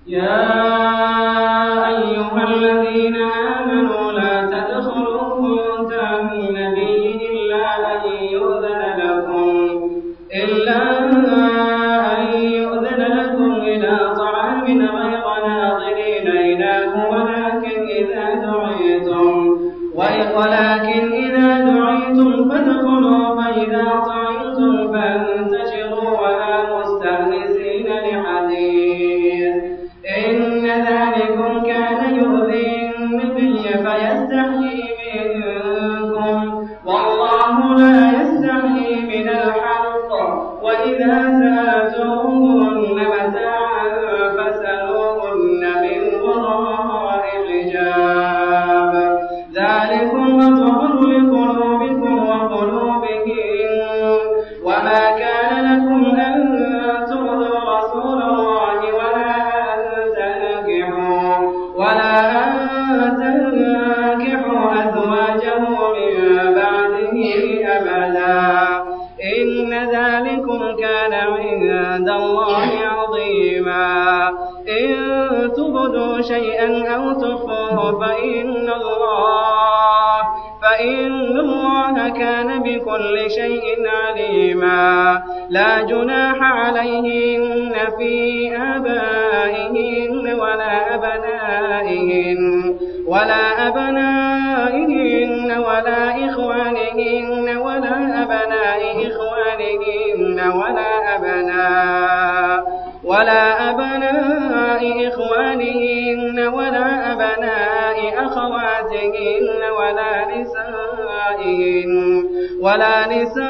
يا أيها الذين آمنوا لا تدخلوا بيوت النبي إلا أن يؤذن لكم إلا أن يؤذن لكم إلى طعام غير ناظرين إله ولكن إذا دعيتم ولكن إذا دعيتم فادخلوا فإذا طعمتم فانتشروا ولا مستأنسين لحديث إن ذلكم كان يؤذي النبي فيستحيي منكم والله لا يستحيي من الحق وإذا سألتموهن متاعا فاسألوهن من وراء حجاب ذلكم أطهر لقلوبكم وقلوبهم وما كان لكم أن تؤذوا رسول الله ولا أن تنكحوا ولا أن تنكحوا أزواجه من بعده أبدا إن ذلكم كان عند الله عظيما إن تبدوا شيئا أو تخفوه فإن الله فإن الله كان بكل شيء عليما لا جناح عليهن في آبائهن ولا أبنائهن ولا أبنائهن ولا إخوانهن ولا أبناء إخوانهن ولا أبناء ولا أبناء إخوانهن ولا أبناء أخواتهن ولا نسائهن ولا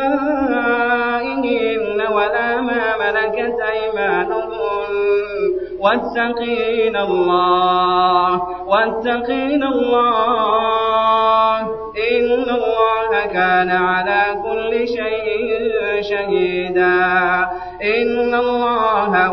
نسائهن ولا ما ملكت أيمانهن واتقين الله واتقين الله إن الله كان على كل شيء شهيدا إن الله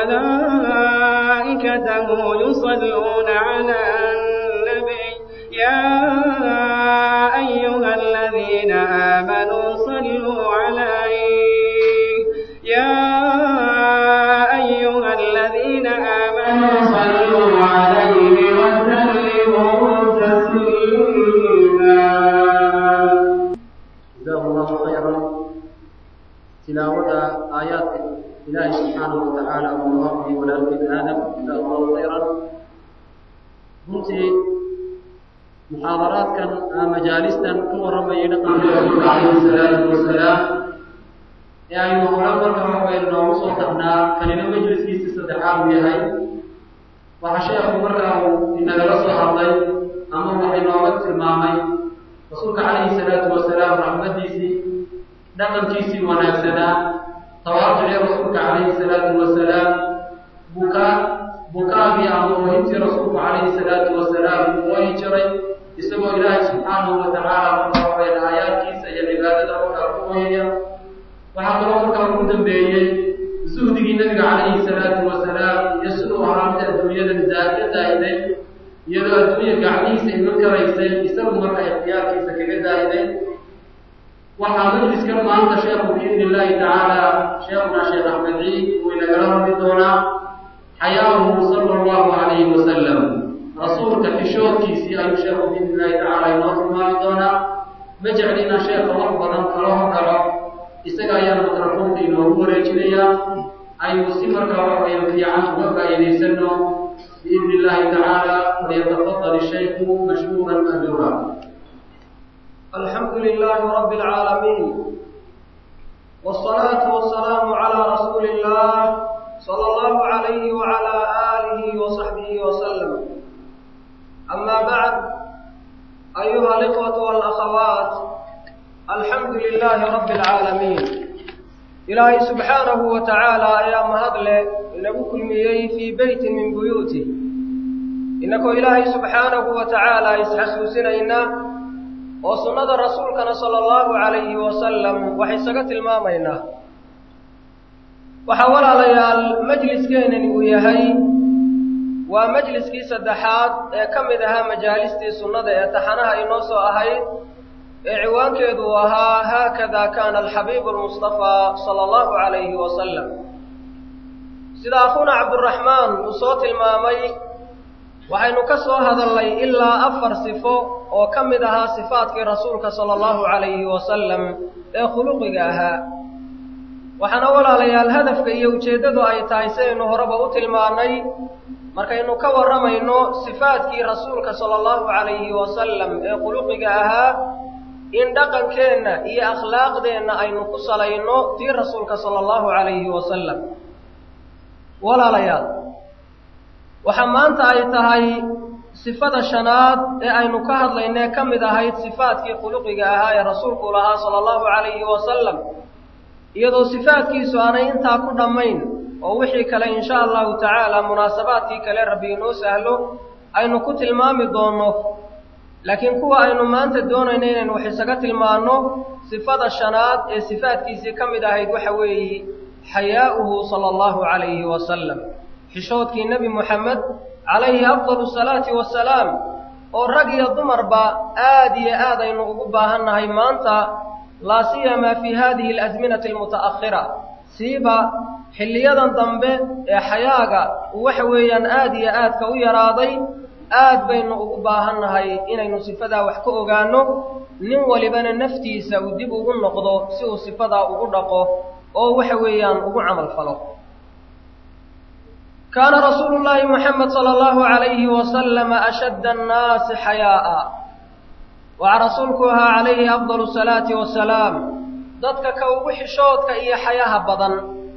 وملائكته يصلون على النبي يا أيها الذين آمنوا صلوا عليه يا أيها الذين آمنوا صلوا عليه وسلموا تسليما جزاه الله خيرا تلاوة آيات إلهي سبحانه وتعالى ومواقفه ولكن آدم جزاه الله خيرا runtii muxaadaraadkan ama majaalistan ku warramayay dhaqanka rasuulka calayhi salaatu wasalaam ee aynu hore marka waxbaynu noogu soo tagnaa kanina majliskiisa saddexaad uu yahay waxa sheekhu markaa uu inagala soo hadlay ama wax inooga tilmaamay rasuulka calayhi salaatu wasalaam raxmadiisii dhaqankiisii wanaagsanaa tawaaducii rasuulka calayhi salaatu wasalaam bukaa bukaagii ama oohintii rasuulku calayhi salaatu wasalaam uu oohi jiray isagoo ilaahay subxaanahu wa tacaala marka waxaweyn aayaadkiisa iyo cibaadada markaa ku ooyaya waxaa kaloo markaa ugu dambeeyey zuhdigii nabiga calayhi salaatu wasalaam iyo siduu ahaa mid adduunyadan zaaka zaahiday iyadoo adduunya gacmihiisa iman karaysay isagu marka ikhtiyaarkiisa kaga zaahiday waxaa majliskan maanta sheekhu biidni illaahi tacaala sheekhuna sheekh axmed ciid uu inagala hadli doonaa xayaahu sala allahu calayhi wasalam rasuulka xishoodkiisii ayuu sheekhu biidni illaahi tacaala inoo tilmaami doonaa ma jeclina sheekha wax badan kala horgalo isaga ayaa mikrafoonka inoogu wareejinayaa aynu si markaa waxaweya fiican uga faa'iidaysano biidni illaahi tacaala waliyatafadal ishaykhu mashkuuran majuura الحمد لله رب العالمين والصلاة والسلام على رسول الله صلى الله عليه وعلى آله وصحبه وسلم أما بعد أيها الإخوة والأخوات الحمد لله رب العالمين إلهي سبحانه وتعالى يا مهدله إنه كل في بيت من بيوته إنك إلهي سبحانه وتعالى يسحسوسنا إنا oo sunnada rasuulkana sala allahu calayhi wasalam waxay isaga tilmaamaynaa waxaa walaalayaal majliskeenani uu yahay waa majliskii saddexaad ee ka mid ahaa majaalistii sunnada ee taxanaha inoo soo ahayd ee ciwaankeedu uu ahaa haakada kaana alxabiibu almustafaa sala allahu calayhi wasalam sida akhuuna cabduraxmaan uu soo tilmaamay waxaynu ka soo hadalnay ilaa afar sifo oo ka mid ahaa sifaadkii rasuulka sala allahu calayhi wasalam ee khuluqiga ahaa waxaana walaalayaal hadafka iyo ujeeddadu ay tahay sidaynu horeba u tilmaannay markaynu ka warramayno sifaadkii rasuulka sala allahu calayhi wasalam ee khuluqiga ahaa in dhaqankeenna iyo akhlaaqdeenna aynu ku salayno tii rasuulka sala allahu calayhi wasalam walaalayaal waxaa maanta ay tahay sifada shanaad ee aynu ka hadlaynee ka mid ahayd sifaadkii khuluqiga ahaa ee rasuulku lahaa sala allahu calayhi wasalam iyadoo sifaadkiisu aanay intaa ku dhammayn oo wixii kale insha allahu tacaala munaasabaadkii kale rabbi inoo sahlo aynu ku tilmaami doonno laakiin kuwa aynu maanta doonayno inaynu wax isaga tilmaanno sifada shanaad ee sifaadkiisii ka mid ahayd waxa weeye xayaa'uhu sala allahu calayhi wasalam xishoodkii nebi moxamed calayhi afdalu salaati wasalaam oo rag iyo dumarba aad iyo aad aynu ugu baahannahay maanta laa siyamaa fii hadihi alasminati almuta'akhira siiba xilliyadan dambe ee xayaaga waxa weeyaan aad iyo aadka u yaraaday aad baynu ugu baahannahay inaynu sifadaa wax ka ogaanno nin walibana naftiisa uu dib ugu noqdo si uu sifadaa ugu dhaqo oo waxa weeyaan ugu camal falo kaana rasuulu llaahi moxamed sala allahu calayhi wasalama ashadda annaasi xayaa'a waxaa rasuulku ahaa calayhi afdalu salaati wasalaam dadka ka ugu xishoodka iyo xayaha badan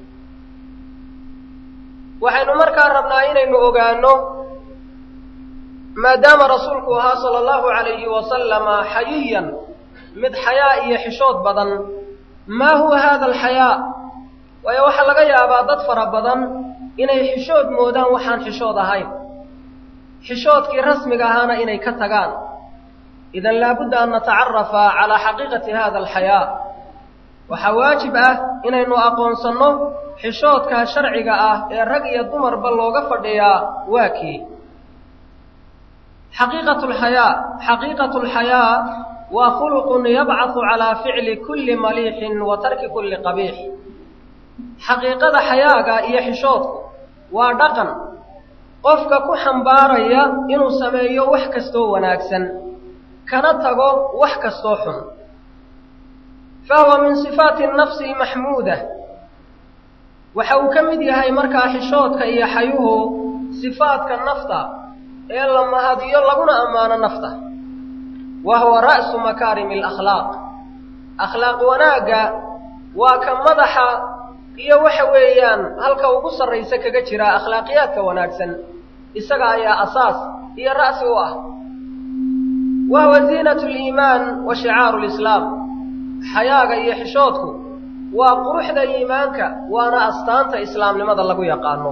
waxaynu markaa rabnaa inaynu ogaanno maadaama rasuulku ahaa sala allahu calayhi wasalama xayiyan mid xayaa iyo xishood badan maa huwa hada alxayaa waayo waxaa laga yaabaa dad fara badan inay xishood moodaan waxaan xishood ahayn xishoodkii rasmiga ahaana inay ka tagaan idan laabudda an natacarafa calaa xaqiiqati hada alxayaa waxaa waajib ah inaynu aqoonsanno xishoodkaa sharciga ah ee rag iyo dumarba looga fadhiyaa waa kii xaqiiqatu lxayaa xaqiiqatu lxayaa waa khuluqun yabcahu calaa ficli kulli maliixin wa tarki kulli qabiix xaqiiqada xayaaga iyo xishoodku waa dhaqan qofka ku xambaaraya inuu sameeyo wax kastoo wanaagsan kana tago wax kastoo xun fahuwa min sifaati nafsi almaxmuuda waxa uu ka mid yahay markaa xishoodka iyo xayuhu sifaadka nafta ee la mahadiyo laguna ammaano nafta wa huwa ra'su makaarimi alakhlaaq akhlaaq wanaagga waa ka madaxa iyo waxa weeyaan halka ugu sarraysa kaga jira akhlaaqiyaadka wanaagsan isaga ayaa asaas iyo ra'si u ah wa huwa ziinatu liimaan wa shicaaru lislaam xayaaga iyo xishoodku waa quruxda iimaanka waana astaanta islaamnimada lagu yaqaano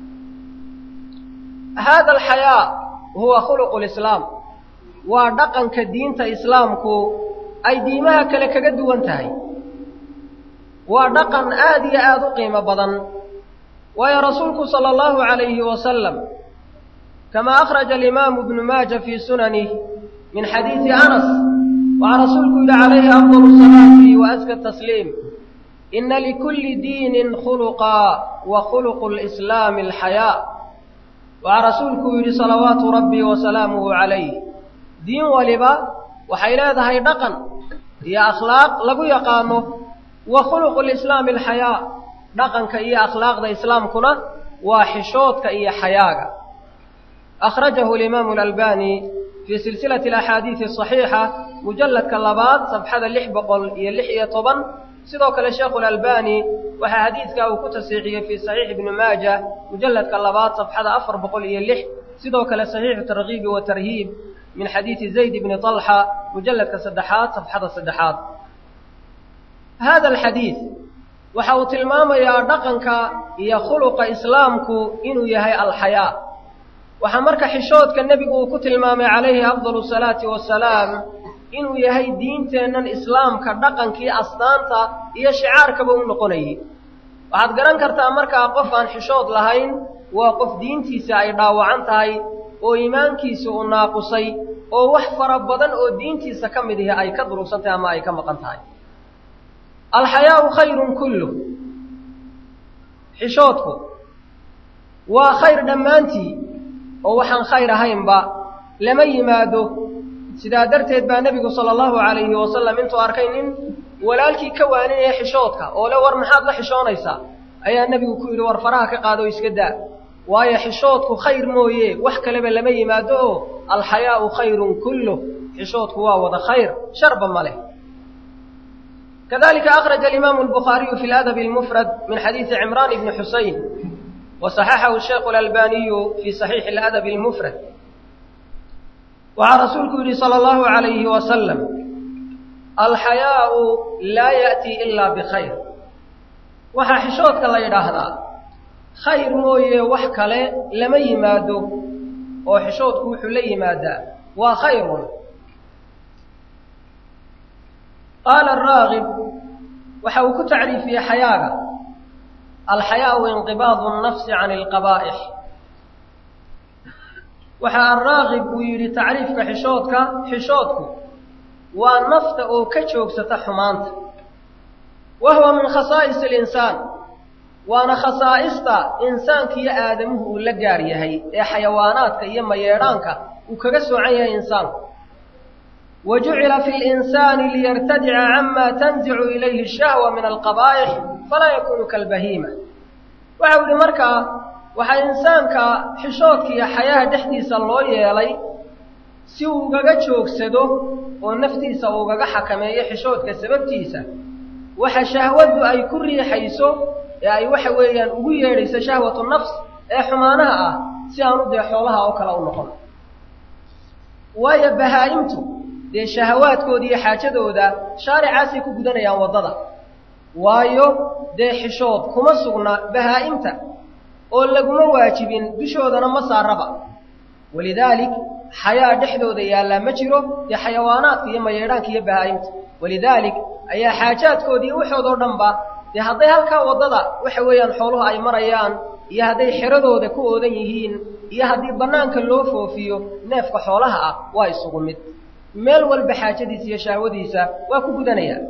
hada alxayaa huwa khuluqu lislaam waa dhaqanka diinta islaamku ay diimaha kale kaga duwan tahay waa dhaqan aad iyo aada u qiimo badan waayo rasuulku sala allahu calayhi wasalam kama akhraja alimaamu ibnu maaja fii sunanih min xadiidi anas waxaa rasuulku yidhi calayhi afdalu salaati wa aska tasliim ina likulli diinin khuluqaa wa khuluqu lislaami alxayaa waxaa rasuulku yidhi salawaatu rabbii wa salaamuhu calayh diin waliba waxay leedahay dhaqan iyo akhlaaq lagu yaqaano wa khuluqu lislaami alxayaa dhaqanka iyo akhlaaqda islaamkuna waa xishoodka iyo xayaaga akhrajahu alimaamu alalbani fii silsilati alaxaadiidi asaxiixa mujalladka labaad safxada lix boqol iyo lix iyo toban sidoo kale sheekhu lalbani waxaa xadiidkaa uu ku tasiixiyey fii saxiix ibni maaja mujalladka labaad safxada afar boqol iyo lix sidoo kale saxiixu tarkiibi wa tarhiib min xadiidi zayd ibni طalxa mujalladka saddexaad safxada saddexaad hada alxadiid waxa uu tilmaamayaa dhaqanka iyo khuluqa islaamku inuu yahay alxayaa waxaa marka xishoodka nebigu uu ku tilmaamay calayhi afdalu salaati wasalaam inuu yahay diinteennan islaamka dhaqankii astaanta iyo shicaarkaba u noqonayay waxaad garan kartaa markaa qof aan xishood lahayn waa qof diintiisa ay dhaawacan tahay oo iimaankiisa uu naaqusay oo wax fara badan oo diintiisa ka mid ihi ay ka durugsan tahay ama ay ka maqan tahay alxayaau khayrun kulluh xishoodku waa khayr dhammaantii oo waxaan khayr ahaynba lama yimaado sidaa darteed baa nebigu sala allahu calayhi wasalam intuu arkay nin walaalkii ka waaninaya xishoodka oo le war maxaad la xishoonaysaa ayaa nebigu ku yidhi war faraha ka qaado iska daa waayo xishoodku khayr mooye wax kaleba lama yimaado oo alxayaau khayrun kulluh xishoodku waa wada khayr sharba ma leh kadalika akhraja alimaamu albukhaariyu fi ladabi almufrad min xadiidi cimraan ibni xusayn وصححه الشيخ الألباني في صحيح الأدب المفرد وعن رسولك صلى الله عليه وسلم الحياء لا يأتي إلا بخير وحا حشوتك الله يراهدا خير موية وحكالي لما يمادو وحشوتك وحلي يمادا وخير قال الراغب وحاوك تعريف في حياة الحياء انقباض النفس عن القبائح waxaa araaqib uu yidhi tacriifka xishoodka xishoodku waa nafta oo ka joogsata xumaanta wa huwa min khasaa'is alinsaan waana khasaa'ista insaanka iyo aadamuhu uu la gaar yahay ee xayawaanaadka iyo mayeedhaanka uu kaga soocan yahay insaanku wa jucila fi linsaani liyartadica cama tanzicu ilayhi ashahwa min alqabaa'ix falaa yakunu kalbahiima waxau yihi markaa waxaa insaanka xishoodka iyo xayaha dhexdiisa loo yeelay si uu ugaga joogsado oo naftiisa ugaga xakameeyo xishoodka sababtiisa waxa shahwadu ay ku riixayso ee ay waxa weeyaan ugu yeedhayso shahwatu nafs ee xumaanaha ah si aanu dee xoolaha oo kale u noqon waayo bahaa'imtu dee shahawaadkooda iyo xaajadooda shaaricaasay ku gudanayaan waddada waayo dee xishood kuma sugna bahaa'imta oo laguma waajibin dushoodana ma saaraba walidaalik xayaa dhexdooda yaallaa ma jiro dee xayawaanaadka iyo mayeedhaanka iyo bahaa'imta walidaalik ayaa xaajaadkooda iyo waxoodoo dhanba dee hadday halkaa waddada waxa weeyaan xooluhu ay marayaan iyo hadday xeradooda ku oodan yihiin iyo haddii bannaanka loo foofiyo neefka xoolaha ah waa isugu mid meel walba xaajadiisa iyo shahwadiisa waa ku gudanayaan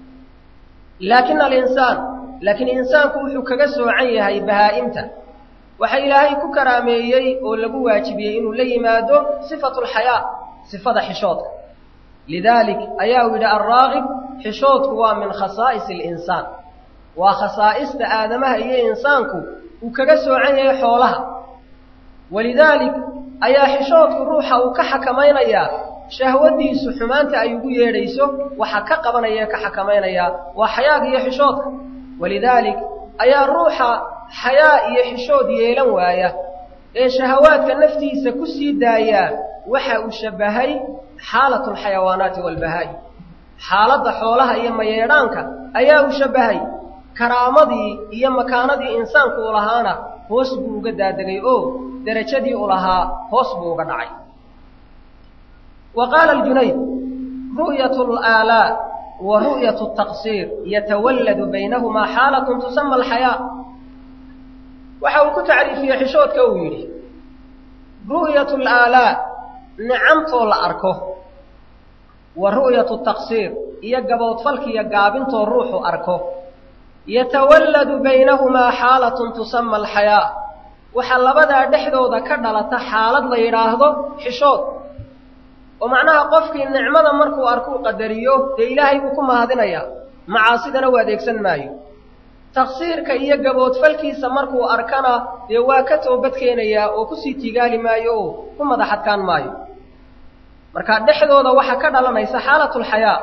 laakina alinsaan laakiin insaanku wuxuu kaga soocan yahay bahaa'imta waxa ilaahay ku karaameeyey oo lagu waajibiyey inuu la yimaado sifatu alxayaa sifada xishoodka lidaalik ayaa uu yidhi alraagib xishoodku waa min khasaa'is alinsaan waa khasaa'ista aadamaha iyo insaanku uu kaga soocan yahay xoolaha walidaalik ayaa xishoodku ruuxa uu ka xakamaynayaa shahwadiisu xumaanta ay ugu yeedhayso waxa ka qabanaya ka xakamaynayaa waa xayaaga iyo xishoodka walidaalik ayaa ruuxa xayaa iyo xishood yeelan waaya ee shahawaadka naftiisa ku sii daayaa waxa uu shabbahay xaalatu alxayawaanaati waalbahaa'i xaaladda xoolaha iyo mayeedhaanka ayaa uu shabbahay karaamadii iyo makaanadii insaanku u lahaana hoos buu uga daadegay oo derajadii u lahaa hoos buu uga dhacay wa qaala aljunayd ru'yatu alaalaa wa ru'yatu altaqsiir yatawalladu baynahumaa xaalatun tusama alxayaa waxa uu ku tacriifiyey xishoodka uu yidhi ru'yatu alaalaa nicamtoo la arko wa ru'yatu taqsiir iyo gaboodfalkiiyo gaabintoo ruuxu arko yatawalladu baynahumaa xaalatun tusama alxayaa waxaa labadaa dhexdooda ka dhalata xaalad la yidhaahdo xishood oo macnaha qofkii nicmada markuu arkuu qadariyo dee ilaahay buu ku mahadinayaa macaasidana u adeegsan maayo taqsiirka iyo gaboodfalkiisa markuu arkana dee waa ka toobad keenayaa oo kusii tigaali maayo oo ku madaxadkaan maayo marka dhexdooda waxaa ka dhalanaysa xaalatu lxayaa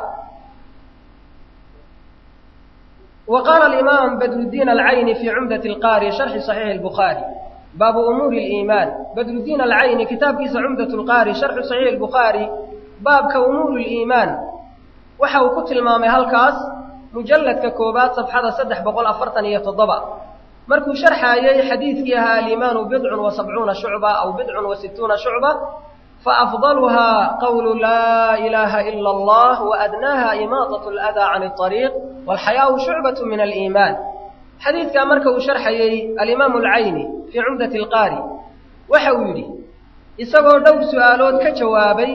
wa qaala alimaam badruddiin alcayni fii cumdati alqaari sharxi saxiixi albukhaari baabu umuuri aliimaan badruddiin alcayni kitaabkiisa cumdat lqaari sharxu saxiixi albukhaari baabka umuuri liimaan waxa uu ku tilmaamay halkaas mujalladka koobaad safxada saddex boqol afartan iyo toddoba markuu sharxaayey xadiidkii ahaa aliimaanu bidcun wa sabcuuna shucba aw bidcun wa sittuuna shucba faafdaluhaa qawlu laa ilaaha ila allah waadnaaha imaadat aladaa can alariiq walxayaau shucbatu min aliimaan xadiidkaa marka uu sharxayey alimaamu alcayni fii cumdati alqaari waxa uu yidhi isagoo dhowr su'aalood ka jawaabay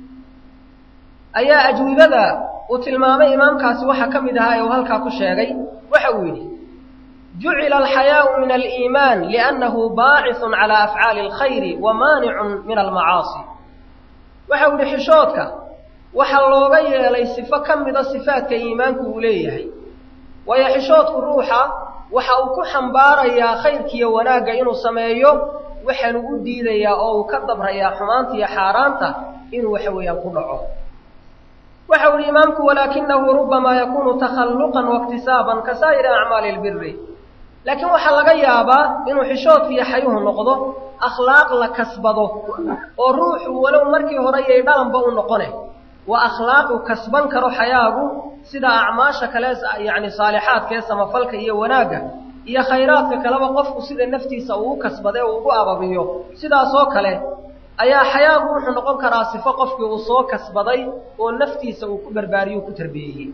ayaa ajwibada uu tilmaamay imaamkaasi waxa ka mid ahaa ee uu halkaa ku sheegay waxa uu yidhi jucila alxayaau min aliimaan liannahu baacithun calaa afcaali alkhayri wa maanicun min almacaasi waxau idhi xishoodka waxaa looga yeelay sifo ka mida sifaadka iimaanku uu leeyahay waayo xishoodku ruuxa waxa uu ku xambaarayaa khayrkiiyo wanaagga inuu sameeyo waxaanu u diidayaa oo uu ka dabrayaa xumaanta iyo xaaraanta inuu waxa weeyaan ku dhaco waxau ihi imaamku walaakinahu rubamaa yakunu takhalluqan waiktisaaban ka saa'iri acmaali lbiri laakiin waxaa laga yaabaa inuu xishoodka iyo xayuhu noqdo akhlaaq la kasbado oo ruuxu walow markii hore yay dhalanba u noqone waa akhlaaq uu kasban karo xayaagu sida acmaasha kale yacni saalixaadka ee samafalka iyo wanaagga iyo khayraadka kaleba qofku sida naftiisa uu u kasbade oo ugu ababiyo sidaasoo kale ayaa xayaagu wuxuu noqon karaa sifo qofkii uu soo kasbaday oo naftiisa uu ku barbaariyo ku tarbiyeeyey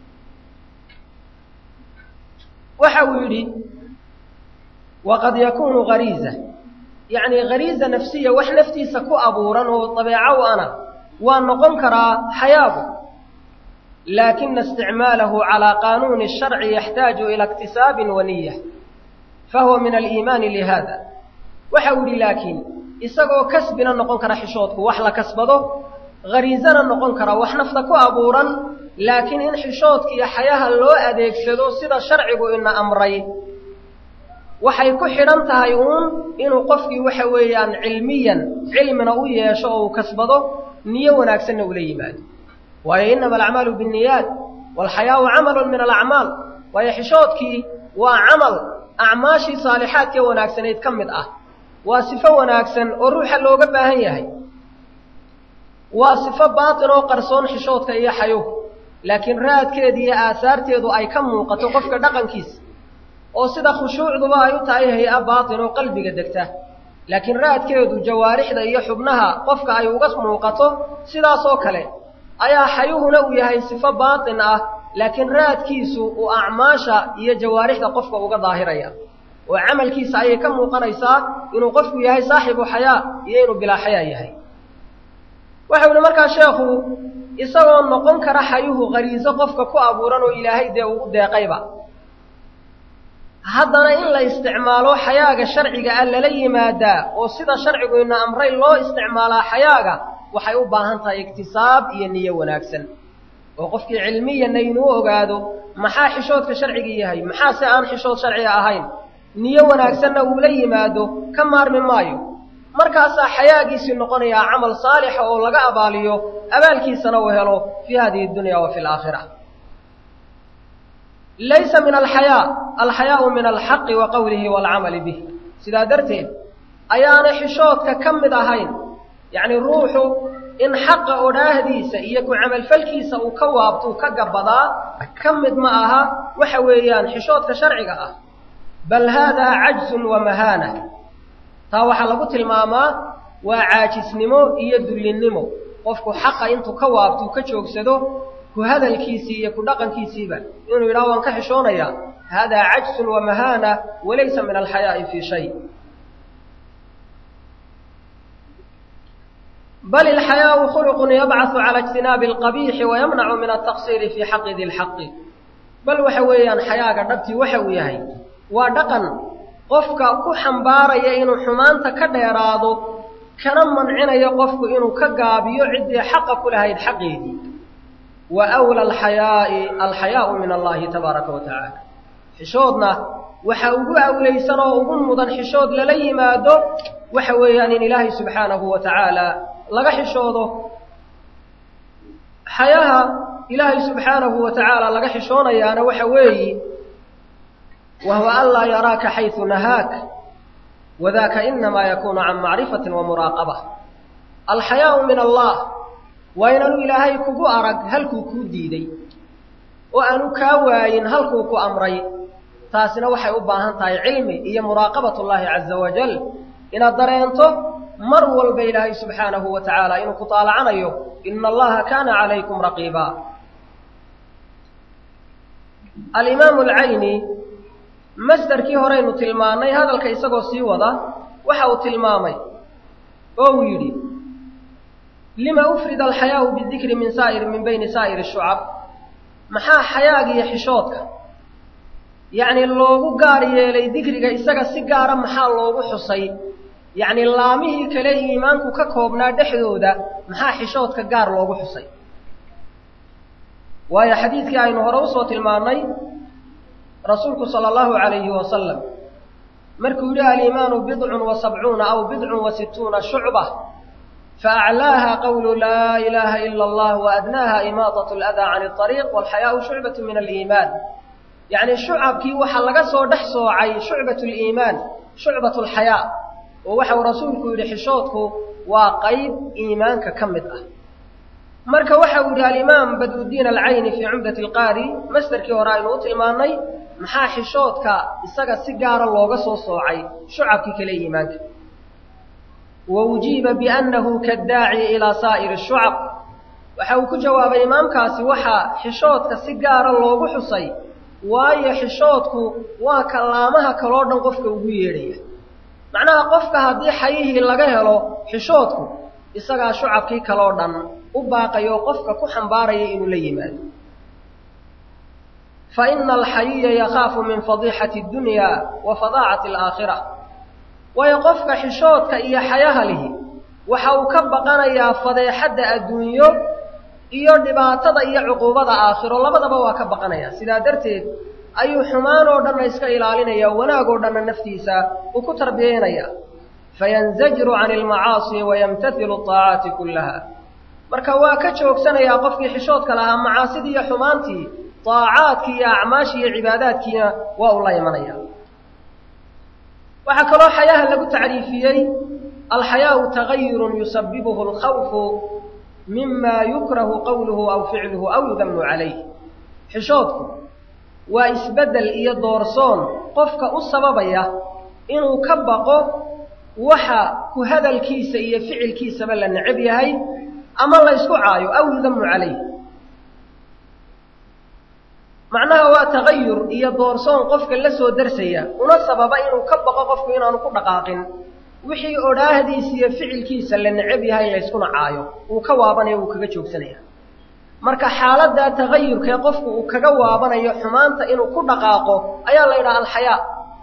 waxa uu yidhi waqad yakunu gariiza yacni gariiza nafsiya wax naftiisa ku abuuran oo dabeeco u ana waa noqon karaa xayaagu laakina isticmaalahu calaa qaanuuni sharci yaxtaaju ila iktisaabin wa niya fahuwa min aliimaani lihada waxa uu yidhi laakiin isagoo kasbina noqon kara xishoodku wax la kasbado hariizana noqon kara wax nafta ku abuuran laakiin in xishoodka iyo xayaha loo adeegsado sida sharcigu ina amray waxay ku xidhan tahay uun inuu qofkii waxa weeyaan cilmiyan cilmina u yeesho oo uu kasbado niyo wanaagsanna ula yimaado waayo inama alacmaalu binniyaat waalxayaau camalun min alacmaal waayo xishoodkii waa camal acmaashii saalixaadkee wanaagsanayd ka mid ah waa sifo wanaagsan oo ruuxa looga baahan yahay waa sifo baatin oo qarsoon xishoodka iyo xayuhu laakiin raadkeeda iyo aasaarteedu ay ka muuqato qofka dhaqankiisa oo sida khushuucduba ay u tahay hay-a baatin oo qalbiga degta laakiin raadkeedu jawaarixda iyo xubnaha qofka ay uga muuqato sidaasoo kale ayaa xayuhuna uu yahay sifo baatin ah laakiin raadkiisu uu acmaasha iyo jawaarixda qofka uga daahiraya oo camalkiisa ayay ka muuqanaysaa inuu qofku yahay saaxibu xayaa iyo inuu bilaa xayaa yahay waxau ihi markaa sheekhu isagoo noqon kara xayuhu khariiso qofka ku abuuran oo ilaahay dee uu deeqayba haddana in la isticmaalo xayaaga sharciga ah lala yimaadaa oo sida sharcigu ina amray loo isticmaalaa xayaaga waxay u baahan tahay iktisaab iyo niyo wanaagsan oo qofkii cilmiyanna inuu ogaado maxaa xishoodka sharciga yahay maxaa se aan xishood sharciga ahayn niyo wanaagsanna uula yimaado ka maarmi maayo markaasaa xayaagiisii noqonayaa camal saalixa oo laga abaaliyo abaalkiisana uu helo fii hadihi dunya wa fi alaakhira laysa min alxayaa alxayaau min alxaqi wa qowlihi waalcamali bih sidaa darteed ayaanay xishoodka ka mid ahayn yacni ruuxu in xaqa odhaahdiisa iyo ku camalfalkiisa uu ka waabtuu ka gabadaa ka mid ma aha waxa weeyaan xishoodka sharciga ah bal haadaa cajzun wa mahaana taa waxaa lagu tilmaamaa waa caajisnimo iyo dullinnimo qofku xaqa intuu ka waabtuu ka joogsado ku hadalkiisii iyo ku dhaqankiisiiba inuu yidhaho waan ka xishoonayaa haadaa cajsun wa mahaana walaysa min alxayaa'i fii shay bal ilxayaau khuluqun yabcaثu cala ijtinaabi alqabiixi wayamnacu min altaqsiiri fii xaqi di lxaqi bal waxa weeyaan xayaaga dhabtii waxa uu yahay waa dhaqan qofka ku xambaaraya inuu xumaanta ka dheeraado kana mancinayo qofku inuu ka gaabiyo ciddii xaqa ku lahayd xaqeedii wa wla alxayaa'i alxayaau min allahi tabaaraka wa tacaala xishoodna waxa ugu awlaysan oo ugu mudan xishood lala yimaado waxa weeyaan in ilaahay subxaanahu wa tacaala laga xishoodo xayaha ilaahay subxaanahu wa tacaala laga xishoonayaana waxa weeyi wahuwa an laa yaraaka xaysu nahaak wadaka inamaa yakunu can macrifati wa muraaqaba alxayaau min allah waa inaanu ilaahay kugu arag halkuu kuu diiday oo aanu kaa waayin halkuu ku amray taasina waxay u baahan tahay cilmi iyo muraaqabat ullaahi caza wajal inaad dareento mar walba ilaahay subxaanahu wa tacaala inuu ku taalacanayo ina allaha kaana calaykum raqiiba alimaamu alcayni masderkii horeynu tilmaannay hadalka isagoo sii wada waxa uu tilmaamay oo uu yidhi lima ufrida alxayaau bidikri min saa'ir min bayni saa'iri shucab maxaa xayaaga iyo xishoodka yacni loogu gaar yeelay dikriga isaga si gaara maxaa loogu xusay yacni laamihii kale iimaanku ka koobnaa dhexdooda maxaa xishoodka gaar loogu xusay waayo xadiidkii aynu hore usoo tilmaannay rasuulku sala allahu calayhi wasalam markuu yidhi aliimaanu bidcun wa sabcuuna aw bidcun wa situuna shucba faaclaaha qawlu laa ilaaha ila allah waadnaaha imaatat aladaa can alariiq walxayaau shucbatu min aliimaan yacni shucabkii waxaa laga soo dhex soocay shucbat liimaan shucbat alxayaa oo waxau rasuulku yidhi xishoodku waa qayb iimaanka ka mid ah marka waxa uu yidhi alimaam badrudiin alcayni fii cumdati alqaari masderkii hore aynu u tilmaannay maxaa xishoodka isaga si gaara looga soo soocay shucabkii kale iimaanka wa ujiiba biannahu kaddaaci ilaa saa'iri shucab waxa uu ku jawaabay imaamkaasi waxaa xishoodka si gaara loogu xusay waayo xishoodku waa kallaamaha kaloo dhan qofka ugu yeedhaya macnaha qofka haddii xayihii laga helo xishoodku isagaa shucabkii kaloo dhan u baaqayo qofka ku xambaaraya inuu la yimaado fa ina alxayiya yakhaafu min fadiixati addunya wa fadaacati alaakhira waayo qofka xishoodka iyo xayaha lihi waxa uu ka baqanayaa fadeexadda adduunyo iyo dhibaatada iyo cuquubada aakhiro labadaba waa ka baqanaya sidaa darteed ayuu xumaan oo dhanna iska ilaalinaya wanaag oo dhanna naftiisa uu ku tarbiyeynaya fayanzajiru cani almacaasi wayamtailu aacaati kullaha marka waa ka joogsanayaa qofkii xishoodka lahaa macaasidii iyo xumaantii aacaadkii iyo acmaashii iyo cibaadaadkiina waa uu la imanaya waxaa kaloo xayaha lagu tacriifiyey alxayaau tagayurun yusabibuhu alkhawfu mima yukrahu qawluhu aw ficluhu aw yudamu calayh xishoodku waa isbeddel iyo doorsoon qofka u sababaya inuu ka baqo waxa ku hadalkiisa iyo ficilkiisaba la necab yahay ama la ysku caayo aw yudamu calayh macnaha waa tagayur iyo doorsoon qofka la soo darsaya una sababa inuu ka baqo qofku inaanu ku dhaqaaqin wixii odhaahdiisa iyo ficilkiisa la necab yahay layskuna caayo uu ka waabanayo wuu kaga joogsanaya marka xaaladdaa tagayurkee qofku uu kaga waabanayo xumaanta inuu ku dhaqaaqo ayaa la yidhaha alxayaa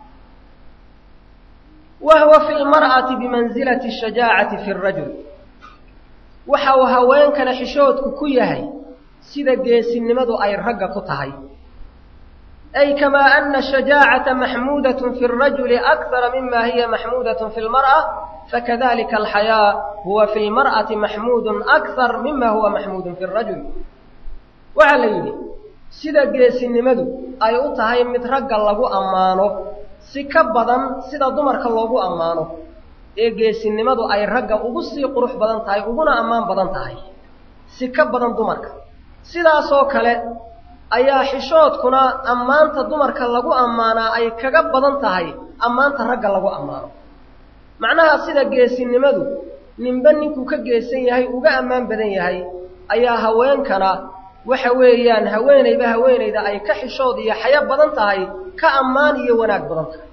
wa huwa fi lmar'ati bimansilati shajaacati fi rajul waxa uu haweenkana xishoodku ku yahay sida geesinimadu ay ragga ku tahay ay kamaa ana shajaacata maxmuudatun fi rajuli akara mima hiya maxmuudatun fi lmar'a fakadalika alxayaa huwa fi lmar'ati maxmuudun akar mima huwa maxmuudun fi rajul waxaa la yidhi sida geesinimadu ay u tahay mid ragga lagu ammaano si ka badan sida dumarka loogu ammaano ee geesinimadu ay ragga ugu sii qurux badan tahay uguna ammaan badan tahay si ka badan dumarka sidaasoo kale ayaa xishoodkuna ammaanta dumarka lagu ammaanaa ay kaga badan tahay ammaanta ragga lagu ammaano macnaha sida geesinimadu ninba ninkuu ka geesan yahay uga ammaan badan yahay ayaa haweenkana waxa weeyaan haweenayba haweenayda ay ka xishood iyo xayo badan tahay ka ammaan iyo wanaag badan tahay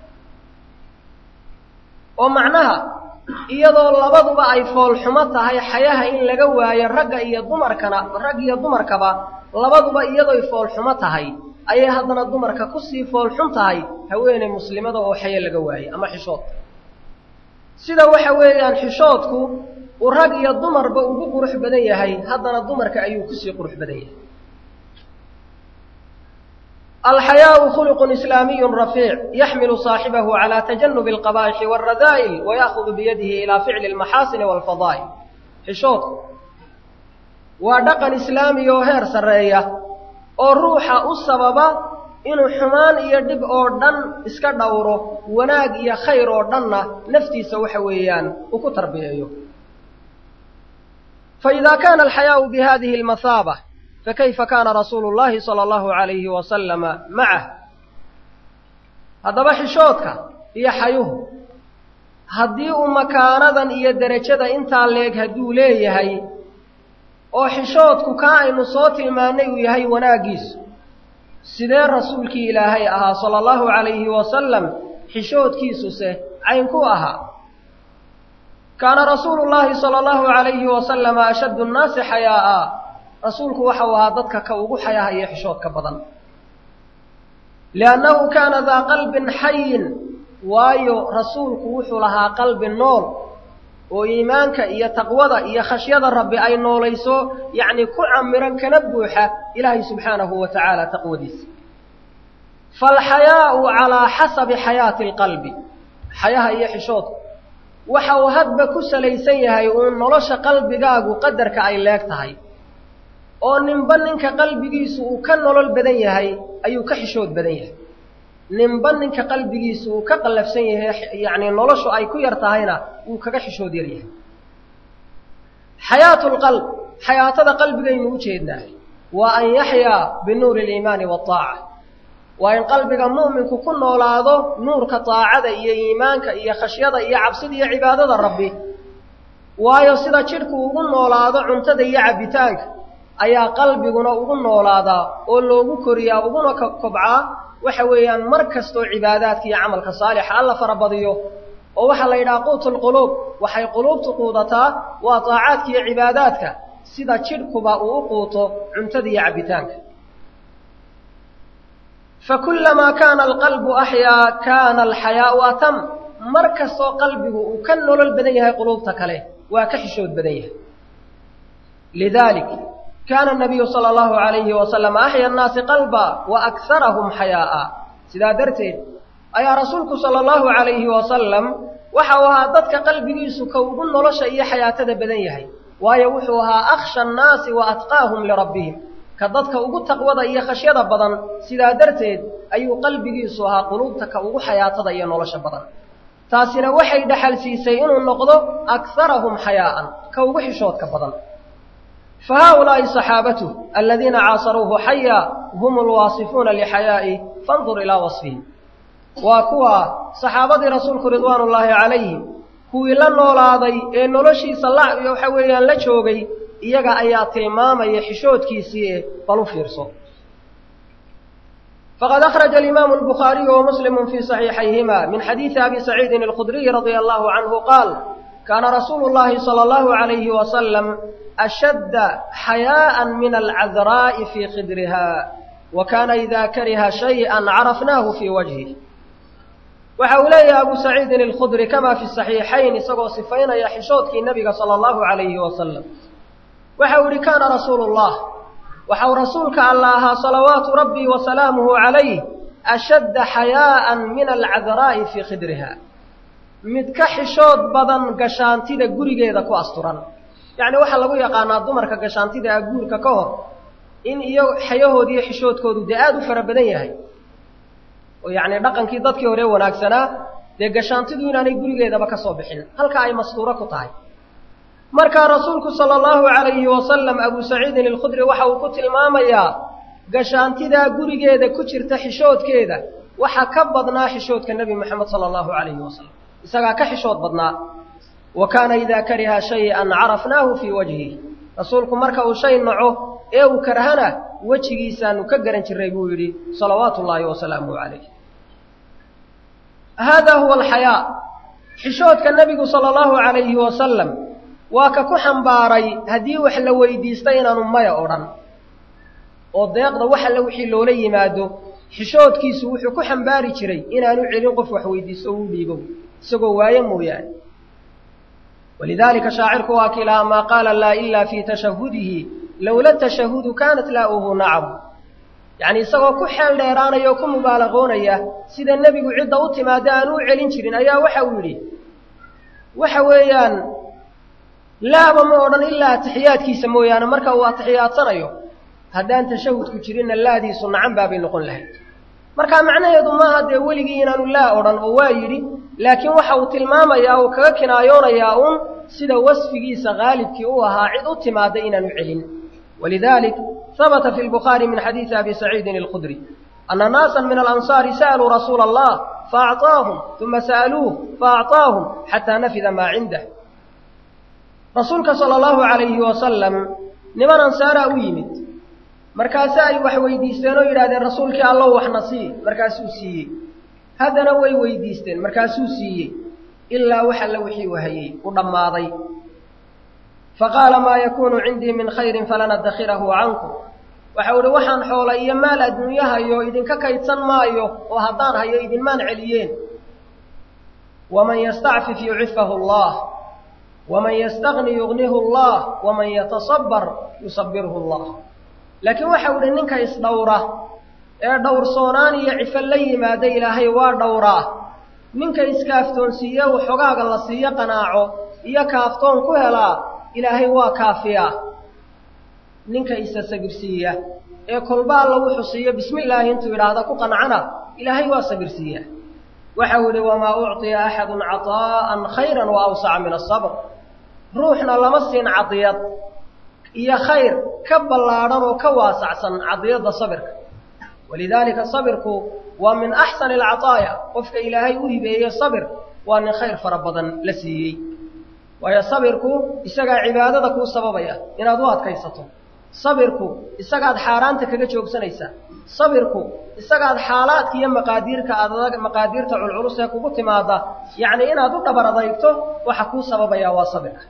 oo macnaha iyadoo labaduba ay foolxumo tahay xayaha in laga waayo ragga iyo dumarkana rag iyo dumarkaba labaduba iyadooy foolxumo tahay ayay haddana dumarka kusii foolxun tahay haweeney muslimada oo xayo laga waayo ama xishood sida waxa weeyaan xishoodku uu rag iyo dumarba ugu qurux badan yahay haddana dumarka ayuu kusii qurux badan yahay alxayaau khuluqun islaamiyu rafiic yaxmilu saaxibahu calaa tajanubi alqabaa'ixi waalradaa'il waya'hudu biyadihi ilaa ficli almaxaasini waalfadaa'il xishoodku waa dhaqan islaamiya oo heer sarreeya oo ruuxa u sababa inuu xumaan iyo dhib oo dhan iska dhowro wanaag iyo khayr oo dhanna naftiisa waxa weeyaan uu ku tarbiyeeyo faإida kana alxayaau bihadihi اlmahaabة fakayfa kana rasuulu اllahi salى اllahu عalayhi wasalama macah haddaba xishoodka iyo xayuhu haddii uu makaanadan iyo derajada intaa leeg hadduu leeyahay oo xishoodku kaa aynu soo tilmaannay uu yahay wanaaggiisu sidee rasuulkii ilaahay ahaa sala allahu calayhi wasalam xishoodkiisuse caynku ahaa kaana rasuulu llaahi sala allahu calayhi wasalama ashaddu nnaasi xayaa'a rasuulku waxau ahaa dadka ka ugu xayaha iyo xishoodka badan liannahu kaana daa qalbin xayin waayo rasuulku wuxuu lahaa qalbi nool oo iimaanka iyo taqwada iyo khashyada rabbi ay noolayso yacni ku camiran kana buuxa ilaahay subxaanahu wa tacaala taqwadiisa faalxayaau calaa xasabi xayaati alqalbi xayaha iyo xishoodku waxa uu hadba ku salaysan yahay uun nolosha qalbigaagu qadarka ay leeg tahay oo ninba ninka qalbigiisu uu ka nolol badan yahay ayuu ka xishood badan yahay ninba ninka qalbigiisu uu ka qallafsan yahay yacni noloshu ay ku yar tahayna wuu kaga xishood yar yahay xayaatu lqalb xayaatada qalbigaynu u jeednaa waa an yaxyaa binuuri aliimaani waataaca waa in qalbiga mu'minku ku noolaado nuurka daacada iyo iimaanka iyo khashyada iyo cabsida iyo cibaadada rabbi waayo sida jidhku ugu noolaado cuntada iyo cabbitaanka ayaa qalbiguna ugu noolaadaa oo loogu koriyaa uguna kobcaa waxa weeyaan mar kastoo cibaadaadka iyo camalka saalixa alla farabadiyo oo waxaa la yidhaha quutulquluub waxay quluubtu quudataa waa daacaadka iyo cibaadaadka sida jidhkuba uu u quuto cuntada iyo cabbitaanka fakulamaa kaana alqalbu axyaa kaana alxayaau atam mar kastoo qalbigu uu ka nolol badan yahay quluubta kale waa ka xishood badan yahay lidalik kaana nabiyu sala allahu alayhi wasalam axya annaasi qalba wa akarahum xayaa'a sidaa darteed ayaa rasuulku sala allahu alayhi wasalam waxa uu ahaa dadka qalbigiisu ka ugu nolosha iyo xayaatada badan yahay waayo wuxuu ahaa akhsha annaasi wa atqaahum lirabbihim ka dadka ugu taqwada iyo khashyada badan sidaa darteed ayuu qalbigiisu ahaa quluubta ka ugu xayaatada iyo nolosha badan taasina waxay dhaxal siisay inuu noqdo akarahum xayaa'an ka ugu xishoodka badan fa haaulaa'i saxaabatuh aladiina caasaruuhu xaya hum alwaasifuuna lixayaa'i fandur ilaa wasfihim waa kuwa saxaabadii rasuulku ridwaanu ullaahi calayhim kuwii la noolaaday ee noloshiisa la waxa weeyaan la joogay iyaga ayaa tilmaamaya xishoodkiisii ee bal u fiirso faqad akhraja alimaamu albukhaariyu wa muslimu fii saxiixayhima min xadiidi abi saciidin alkhudriyi radia allahu canhu qaal kaana rasuulu llahi sala allahu alayhi wasalam ashadda xayaa'an min alcadraa'i fii khidriha wa kaana ida kariha shay'an carafnaahu fii wajhih waxa uu leeyahay abu saciidin alkhudri kama fi saxiixayn isagoo sifaynaya xishoodkii nebiga sala allahu alayhi wasalam waxa uu yihi kaana rasuulu llah waxa uu rasuulka alla ahaa salawaatu rabbii wa salaamuhu calayh ashadda xayaa'an min alcadraa'i fii khidriha mid ka xishood badan gashaantida gurigeeda ku asturan yacni waxaa lagu yaqaanaa dumarka gashaantida ah guurka ka hor in iyo xayahoodi iyo xishoodkoodu dee aada u fara badan yahay oo yacni dhaqankii dadkii hore wanaagsanaa dee gashaantidu inaanay gurigeedaba ka soo bixin halka ay mastuuro ku tahay markaa rasuulku sala allahu calayhi wasalam abu saciidin alkhudri waxa uu ku tilmaamayaa gashaantidaa gurigeeda ku jirta xishoodkeeda waxa ka badnaa xishoodka nebi moxamed sala allahu calayhi wasalam isagaa ka xishood badnaa wa kaana idaa kariha shay-an carafnaahu fii wajhih rasuulku marka uu shay naco ee uu karhana wejigiisaanu ka garan jiray buu yidhi salawaatu ullaahi wasalaamuhu calayh haadaa huwa alxayaa xishoodka nebigu sala allahu calayhi wasalam waa ka ku xambaaray haddii wax la weydiista inaanu maya odhan oo deeqda wax alle wixii loola yimaado xishoodkiisu wuxuu ku xambaari jiray inaanu celin qof wax weydiisto o u dhiibo isagoo waaye mooyaane walidaalika shaacirku waa kilaa maa qaala laa ilaa fii tashahudihi lowla tashahudu kaanat laa'uhu nacam yacni isagoo ku xeel dheeraanaya oo ku mubaalaqoonaya sida nebigu cidda u timaada aanu u celin jirin ayaa waxa uu yidhi waxa weeyaan laaba ma odhan ilaa atixiyaadkiisa mooyaane marka uu atixiyaadsanayo haddaan tashahudku jirinna laadiisu nacan baabay noqon lahayd marka macnaheedu maaha dee weligii inaanu laa odhan oo waa yidhi laakiin waxa uu tilmaamayaa uu kaga kinaayoonayaa uun sida wasfigiisa haalibkii u ahaa cid u timaada inaanu celin walidalik habata fi lbukhaari min xadiidi abi saciidin alkhudri ana naasan min alansaari sa'aluu rasuula allah faacطaahum uma sa'aluuh faacطaahum xataa nafida maa cindah rasuulka sala allahu calayhi wasalam niman ansaaraa u yimid markaase ay wax weydiisteen oo yidhahdeen rasuulkii allow waxna sii markaasuu siiyey haddana way weydiisteen markaasuu siiyey ilaa wax alle wixii u hayey u dhammaaday faqaala maa yakuunu cindii min khayrin falan addakhirahu cankum waxau idhi waxaan xoola iyo maal adduunyo hayo idinka kaydsan maayo oo haddaan hayo idinmaan celiyeen waman yastacfif yucifahu allah waman yastagni yugnihu allah waman yatasabbar yusabirhu allah laakiin waxau idhi ninka isdhowra ee dhowrsoonaan iyo cifo la yimaada ilaahay waa dhowraa ninka iskaaftoonsiiye uu xogaaga la siiyo qanaaco iyo kaaftoon ku helaa ilaahay waa kaafiyaa ninka isa sabirsiiya ee kolbaa lagu xusiiyo bismi illaahi intuu yidhaahda ku qancana ilaahay waa sabirsiiya waxau idhi wamaa ucطiya axadun caطaa'an khayra wa awsaca min asabr ruuxna lama siin cadiyad iyo khayr ka ballaadhan oo ka waasacsan cadiyadda sabirka walidaalika sabirku waa min axsani alcaطaaya qofka ilaahay u hibeeye sabir waa nin khayr fara badan la siiyey waayo sabirku isagaa cibaadada kuu sababaya inaad u adkaysato sabirku isagaad xaaraanta kaga joogsanaysaa sabirku isagaad xaalaadka iyo maqaadiirka adag maqaadiirta culculus ee kugu timaada yacni inaad u dhabar adaygto waxa kuu sababaya waa sabirka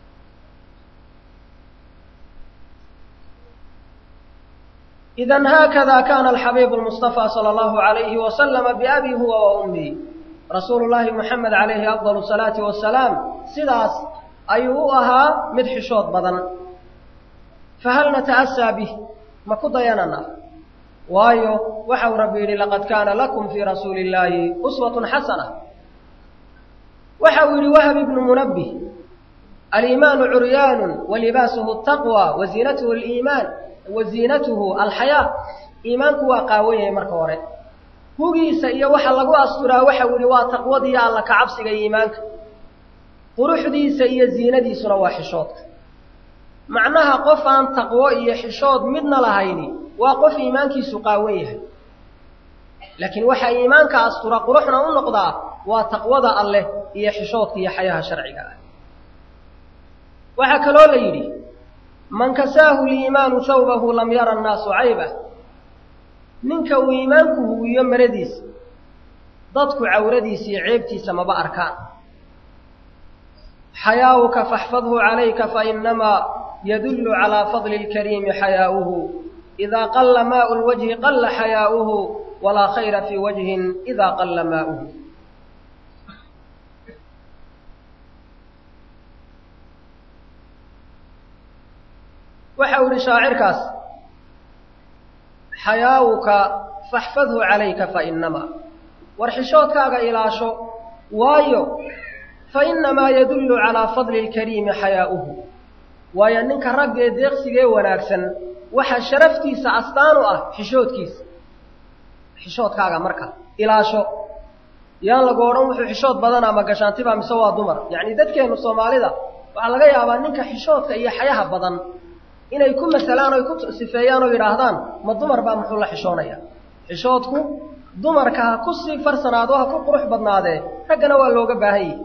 idan haakada kana alxabiibu lmustafa sala allahu alayhi wasalama biabi huwa wa ummii rasuulu llaahi moxamed calayhi afdal salaati wasalaam sidaas ayuu u ahaa mid xishood badan fahal nata'asaa bih ma ku dayanana waayo waxau rabbi yidhi laqad kaana lakum fii rasuuli illaahi uswatun xasana waxau yidhi wahab ibnu munabbih aliimaanu curyaanun wa libaasuhu taqwa wa ziinatuhu aliimaan wa ziinatuhu alxayaa iimaanku waa qaawan yahay marka hore hugiisa iyo waxa lagu asturaa waxau yidhi waa taqwadiiyo alla kacabsiga iimaanka quruxdiisa iyo ziinadiisuna waa xishoodka macnaha qof aan taqwo iyo xishood midna lahayni waa qof iimaankiisu qaawan yahay laakiin waxaa iimaanka astura quruxna u noqdaa waa taqwada alleh iyo xishoodka iyo xayaha sharciga ah waxaa kaloo la yidhi man kasaahu liimaanu thawbahu lam yara annaasu caybah ninka uu iimaanku huwiyo maradiisa dadku cawradiisa iyo ceebtiisa maba arkaan xayaauka faxfadhu calayka fainamaa yadullu calaa fadli اlkariimi xayaa'uhu idaa qalla maau lwajhi qalla xayaa'uhu walaa khayra fii wajhin idaa qalla maa'uhu waxau ihi shaacirkaas xayaauka faxfadhu calayka fainamaa war xishoodkaaga ilaasho waayo fainamaa yadullu calaa fadli اlkariimi xayaa'uhu waayo ninka raggee deeqsigee wanaagsan waxaa sharaftiisa astaan u ah xishoodkiisa xishoodkaaga marka ilaasho yaan lagu odhan wuxuu xishood badanaa ma gashaantiba mise waa dumar yacni dadkeennu soomaalida waxaa laga yaabaa ninka xishoodka iyo xayaha badan inay ku masalaan oy ku sifeeyaan oo yidhaahdaan ma dumar baa muxuu la xishoonaya xishoodku dumarka ha ku sii farsanaado ha ku qurux badnaadee raggana waa looga baahan yahi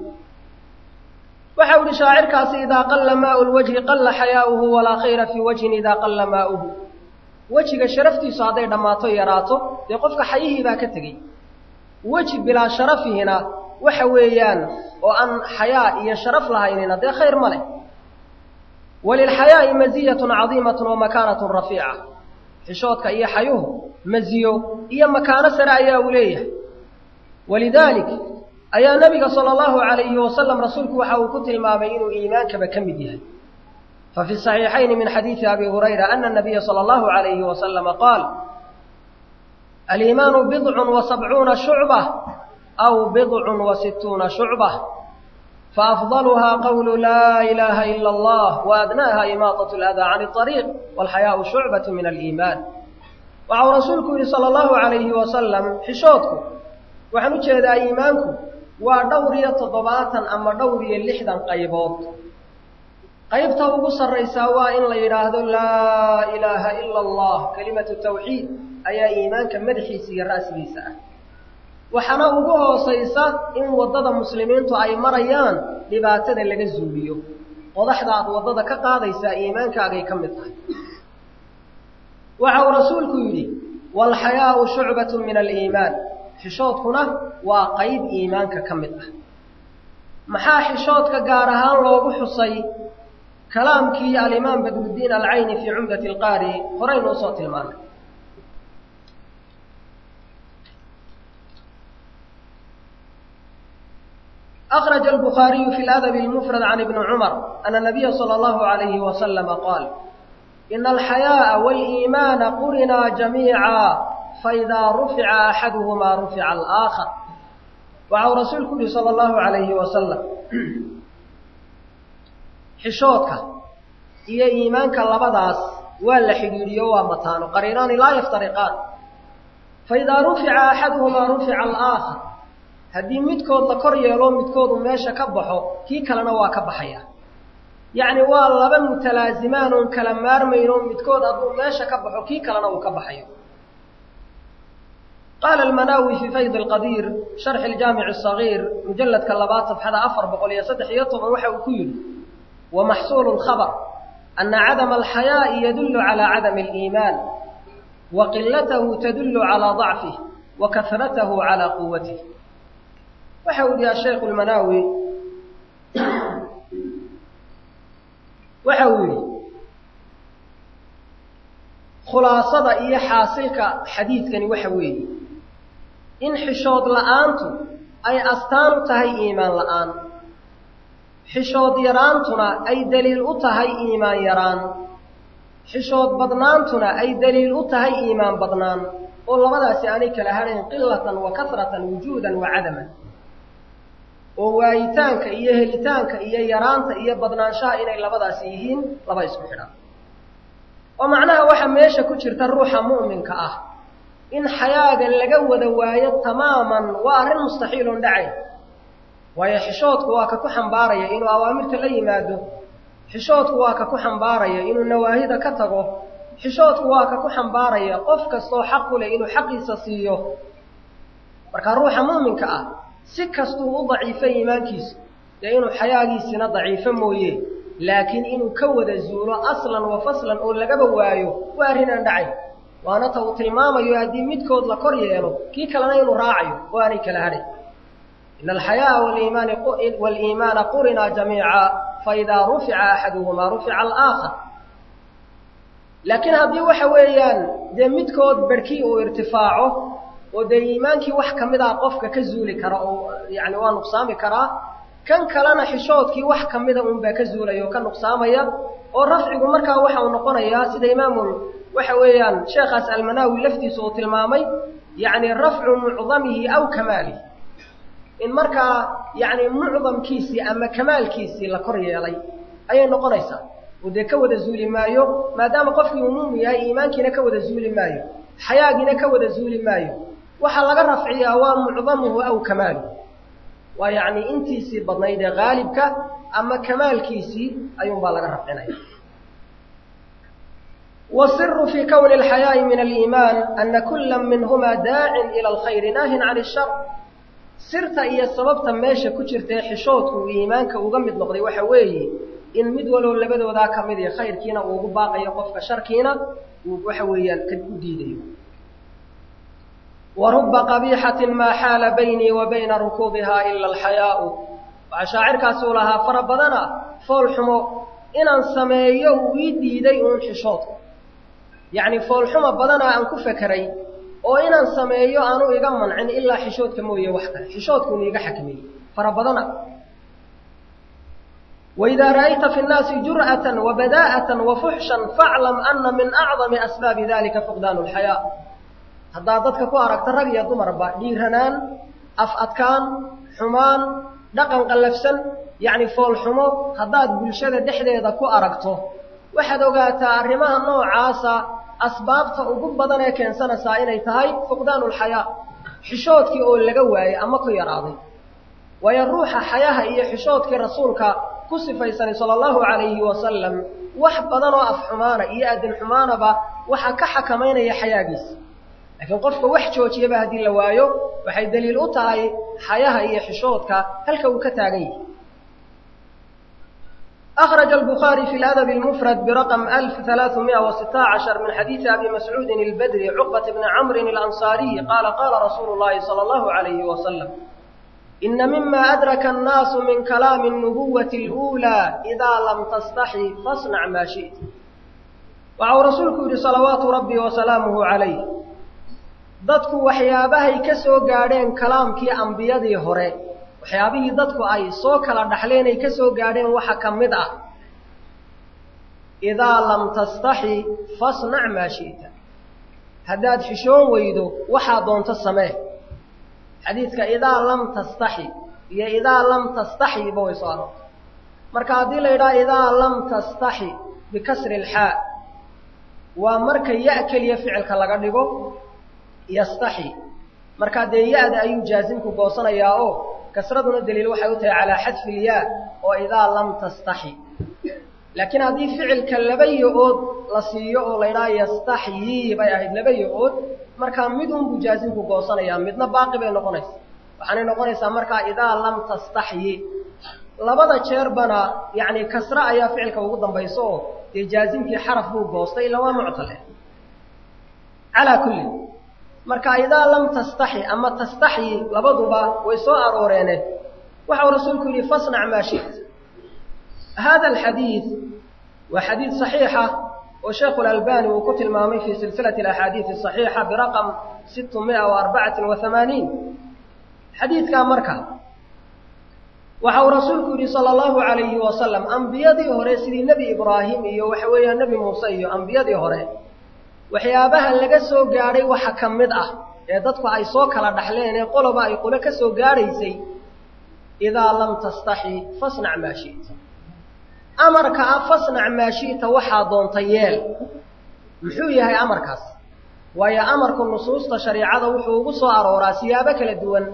waxau ihi shaacirkaasi idaa qalla maau lwajhi qalla xayaa'uhu walaa khayra fii wajhin idaa qalla maa'uhu wejiga sharaftiisu hadday dhammaato yaraato dee qofka xayihii baa ka tegey weji bilaa sharafihina waxa weeyaan oo aan xayaa iyo sharaf lahaynina dee khayr ma leh walilxayaa'i maziyatun cadiimatun wa makaanatun rafiica xishoodka iyo xayuhu maziyo iyo makaano sare ayaa uu leeyahay walidaalik ayaa nabiga sala allahu alayhi wasalam rasuulku waxa uu ku tilmaamay inuu iimaankaba ka mid yahay fafi saxiixayni min xadiidi abi hurayra ana nabiya sala allahu alayhi wasalama qaal aliimaanu bidcun wa sabcuuna shucba aw bidcun wa sittuuna shucba faafdaluhaa qawlu laa ilaaha ila allah waadnaaha imaatat ladaa can ariiq walxayaau shucbatu min aliimaan waxau rasuulku yihi sala allahu alayhi wasalam xishoodku waxaan u jeedaa iimaanku waa dhowr iyo toddobaatan ama dhowr iyo lixdan qaybood qaybta ugu sarraysaa waa in la yidhaahdo laa ilaaha ila allah kelimatu tawxiid ayaa iimaanka madaxiisa iyo ra'sigiisa ah waxaana ugu hoosaysa in waddada muslimiintu ay marayaan dhibaatada laga zuuliyo qodaxda aad waddada ka qaadaysaa iimaankaagay ka mid tahay waxa uu rasuulku yidhi waalxayaau shucbatun min aliimaan xishoodkuna waa qayb iimaanka ka mid ah maxaa xishoodka gaar ahaan loogu xusay kalaamkii alimaam badruddiin alcayni fii cumdati alqaari horaynu usoo tilmaanay أخرج البخاري في الأدب المفرد عن ابن عمر أن النبي صلى الله عليه وسلم قال إن الحياء والإيمان قرنا جميعا فإذا رفع أحدهما رفع الآخر وعو رسولك صلى الله عليه وسلم xishoodka iyo iimaanka labadaas waa la xidhiidhiyo waa mataano qariinaani laa yaftariqaan faidaa rufica axaduhumaa rufica alaakhar haddii midkood la kor yeelo midkoodu meesha ka baxo kii kalena waa ka baxaya yacni waa laba mutalaasimaan oon kala maarmayno midkood hadduu meesha ka baxo kii kalena uu ka baxayo qaala almanaawi fii fayd alqadiir sharxi aljaamici asagiir mujalladka labaad safxada afar boqol iyo saddex iyo toban waxa uu ku yidhi ومحصول الخبر أن عدم الحياء يدل على عدم الإيمان وقلته تدل على ضعفه وكثرته على قوته وحول يا شيخ المناوي وحول خلاصة إيا حاصلك حديث كان وحوي إن حشود لآنتو أي أستان تهي إيمان لآن xishood yaraantuna ay daliil u tahay iimaan yaraan xishood badnaantuna ay daliil u tahay iimaan badnaan oo labadaasi aanay kala hadhayn qilatan wa kasratan wujuudan wa cadaman oo waayitaanka iyo helitaanka iyo yaraanta iyo badnaanshaha inay labadaasi yihiin laba isku xidhan oo macnaha waxa meesha ku jirta ruuxa mu'minka ah in xayaaga laga wada waayo tamaaman waa arrin mustaxiil oon dhacayn waayo xishoodku waa ka ku xambaaraya inuu awaamirta la yimaado xishoodku waa ka ku xambaaraya inuu nawaahida ka tago xishoodku waa ka ku xambaaraya qof kastoo xaq u leh inuu xaqiisa siiyo markaa ruuxa mu'minka ah si kastuu u daciifo iimaankiisu dee inuu xayaagiisina daciifo mooye laakiin inuu ka wada zuulo aslan wa faslan oo lagaba waayo waa arrin aan dhacayn waana ta uu tilmaamayo haddii midkood la kor yeelo kii kalena inuu raacayo oo aanay kala hadhay إن الحياء والإيمان والإيمان قرنا جميعا فإذا رفع أحدهما رفع الآخر لكن هذه وحويان دي مدكود بركي أو ارتفاعه ودي إيمانك وحكا مدى قفك كزولي كرا أو يعني ونقصامي كرا كان كلانا حشوتك وحكا مدى أنبا كزولي وكان نقصامي ورفعك مركا وحا ونقونا سيد إمام وحويان شيخ أسأل مناوي لفتي صوت المامي يعني رفع معظمه أو كماله in markaa yacni mucdamkiisii ama kamaalkiisii la kor yeelay ayay noqonaysaa oo dee ka wada zuuli maayo maadaama qofkii uu muumin yahay iimaankiina ka wada zuuli maayo xayaagiina ka wada zuuli maayo waxaa laga rafciyaa waa mucdamuhu aw kamaaluhu waa yacni intiisii badnayd ee haalibka ama kamaalkiisii ayuunbaa laga rafcinaya والسر في كون الحياء من الإيمان أن كل منهما داع إلى الخير ناه عن الشر sirta iyo sababta meesha ku jirtae xishoodku uu iimaanka uga mid noqday waxa weeye in mid waloo labadoodaa ka mid iyo khayrkiina uu ugu baaqayo qofka sharkiina uu waxa weeyaan ka u diidayo wa rubba qabiixatin maa xaala baynii wa bayna rukuubihaa ila alxayaau waxaa shaacirkaasi uu lahaa fara badana fool xumo inaan sameeyo uu ii diiday uun xishoodku yacni foolxumo badana aan ku fekeray oo inaan sameeyo aanu iga mancin ilaa xishoodka mooye wax kale xishoodkuunu iga xakmeeyey fara badana waidaa ra'ayta fi nnaasi jur'atan wa badaa'atan wa fuxshan faclam ana min acdami asbaabi dalika fuqdaanu lxayaa haddaad dadka ku aragta rag iyo dumarba dhiiranaan af adkaan xumaan dhaqan qallafsan yacni foolxumo haddaad bulshada dhexdeeda ku aragto waxaad ogaataa arrimaha noocaasa asbaabta ugu badan ee keensanaysaa inay tahay fuqdaanu lxayaa xishoodkii oo laga waayey ama ku yaraaday waayo ruuxa xayaha iyo xishoodkii rasuulka ku sifaysanay sala allahu calayhi wasalam wax badan oo af xumaana iyo adin xumaanaba waxaa ka xakamaynaya xayaagiisa laakiin qofka wax joojiyaba haddii la waayo waxay daliil u tahay xayaha iyo xishoodka halka uu ka taagan yahay أخرج البخاري في الأدب المفرد برقم 1316 من حديث أبي مسعود البدري عقبة بن عمرو الأنصاري قال قال رسول الله صلى الله عليه وسلم ina mima adraka annaasu min kalaami الnubuwati اluulaa idaa lam tastaxi fasnac maa shi'ta waxa uu rasuulku yidhi salawaatu rabbi wasalaamuhu calayh dadku waxyaabahay ka soo gaadheen kalaamkii ambiyadii hore waxyaabihii dadku ay soo kala dhaxleen ay ka soo gaadheen waxa ka mid ah idaa lam tastaxi fasnac maa shi'ta haddaad xishoon weydo waxaa doonto samee xadiidka idaa lam tastaxi iyo idaa lam tastaxiba way soo aroortay marka haddii la yidhaha idaa lam tastaxi bikasri ilxaa waa marka ya keliya ficilka laga dhigo yastaxi markaa dee ya-da ayuu jaasimku goosanayaa oo kasraduna daliil waxay u tahay calaa xadfi ilyaa oo idaa lam tastaxi laakiin haddii ficilka laba yo-ood la siiyo oo la ydhaha yastaxyii bay ahayd laba yo-ood markaa mid unbuu jaasimku goosanayaa midna baaqi bay noqonaysa waxaanay noqonaysaa markaa idaa lam tastaxyi labada jeerbana yacni kasre ayaa ficilka ugu dambayso oo dee jaasimkii xaraf buu goostay ila waa muctale calaa kulli marka idaa lam tastaxi ama tastaxyi labaduba way soo arooreene waxau rasuulku yidhi fasnac maa shit hada alxadiid waa xadiid صaxiixa oo sheekhu اlalbani uu ku tilmaamay fii silsilati اaxaadiiث الصaxiixa biraqam situ miئa وarbacaةi وaثamaaniin xadiidkaa marka waxa uu rasuulku yidhi salى اllahu عalayhi wasalam ambiyadii hore sidii nebi ibraahim iyo waxa weeyaan nebi muuse iyo ambiyadii hore waxyaabaha laga soo gaadhay waxa ka mid ah ee dadku ay soo kala dhaxleen ee qoloba ay qolo ka soo gaadhaysay idaa lam tastaxi fasnac maa shi'ta amarka ah fasnac maa shi'ta waxaa doonta yeel muxuu yahay amarkaas waayo amarku nusuusta shariicada wuxuu ugu soo arooraa siyaabo kala duwan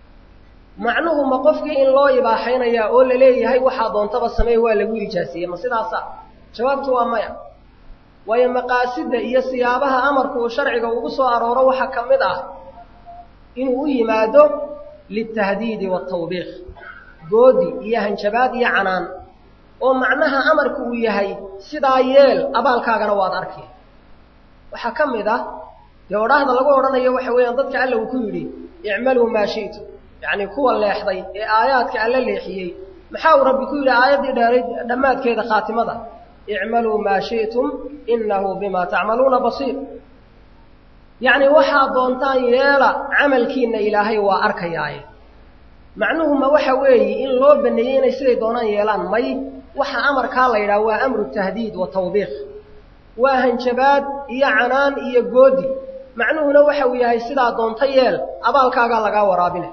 macnuhu ma qofkii in loo ibaaxaynayaa oo la leeyahay waxaa doontaba sameey waa lagu ijaasiyey ma sidaasa jawaabtu waa maya waayo maqaasida iyo siyaabaha amarku uu sharciga ugu soo arooro waxaa ka mid ah inuu u yimaado litahdiidi waatawbiiq goodi iyo hanjabaad iyo canaan oo macnaha amarku uu yahay sidaa yeel abaalkaagana waad arki waxaa ka mid ah dee odhaahda lagu odhanayo waxa weeyaan dadka alla uu ku yidhi icmaluu maa shi'tu yacni kuwa leexday ee aayaadka alla leexiyey maxaa uu rabbi ku yidhi aayaddii dheeray dhammaadkeeda khaatimada icmaluu maa shi'tum innahu bimaa tacmaluuna basiir yacni waxaad doontaan yeela camalkiinna ilaahay waa arkayaaye macnuhu ma waxa weeye in loo baneeyey inay siday doonaan yeelaan may waxa amarkaa la yidhaha waa amru tahdiid wa tawbiiq waa hanjabaad iyo canaan iyo goodi macnuhuna waxa uu yahay sidaa doonta yeel abaalkaagaa lagaa waraabinay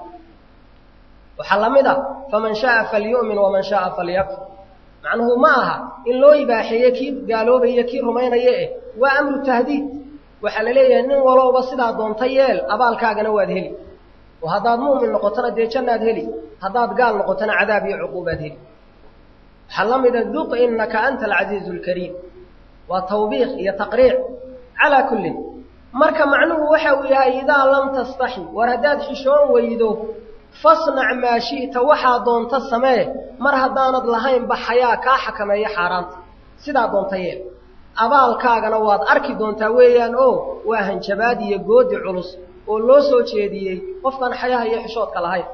waxaa la mid a faman shaaa falyu'min waman shaaa falyakfur macnuhu ma aha in loo ibaaxeeye kii gaaloobaya kii rumaynaya eh waa amru tahdiid waxaa la leeyahay nin walowba sidaa doonta yeel abaalkaagana waad heli oo haddaad mu'min noqotona dee jannaad heli haddaad gaal noqotona cadaab iyo cuquubaad heli waxaa la mida duq innaka anta alcasiizu alkariim waa tawbiiq iyo taqriic calaa kullin marka macnuhu waxa uu yahay idaa lam tastaxi war haddaad xishoon weydo fasnac maa shi'ta waxaa doonta samee mar haddaanad lahaynba xayaa kaa xakameeya xaaraanta sidaa doonta yeel abaalkaagana waad arki doontaa weeyaan oo waa hanjabaad iyo goodi culus oo loo soo jeediyey qofkan xayaha iyo xishoodka lahayn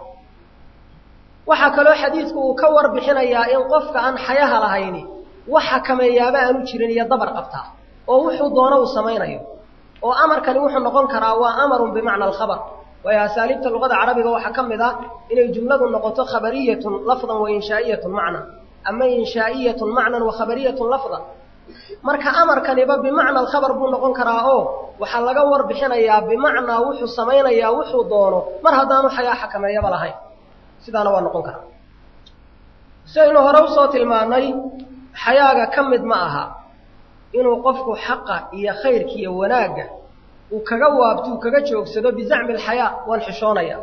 waxaa kaloo xadiidku uu ka warbixinayaa in qofka aan xayaha lahayni wax xakameeyaaba aanu jirin iyo dabar qabtaa oo wuxuu doono uu samaynayo oo amarkani wuxuu noqon karaa waa amarun bimacna alkhabar waayo asaaliibta luqada carabiga waxaa ka mid ah inay jumladu noqoto khabariyatun lafdan wa inshaa'iyatun macnan ama inshaa'iyatun macnan wa khabariyatun lafdan marka amarkaniba bimacna alkhabar buu noqon karaa oo waxaa laga warbixinayaa bimacnaa wuxuu samaynayaa wuxuu doono mar haddaanu xayaa xakameeyaba lahayn sidaana waa noqon karaa sidaynu hore usoo tilmaannay xayaaga ka mid ma aha inuu qofku xaqa iyo khayrka iyo wanaagga uu kaga waabto uu kaga joogsado bizacmi alxayaa waan xishoonaya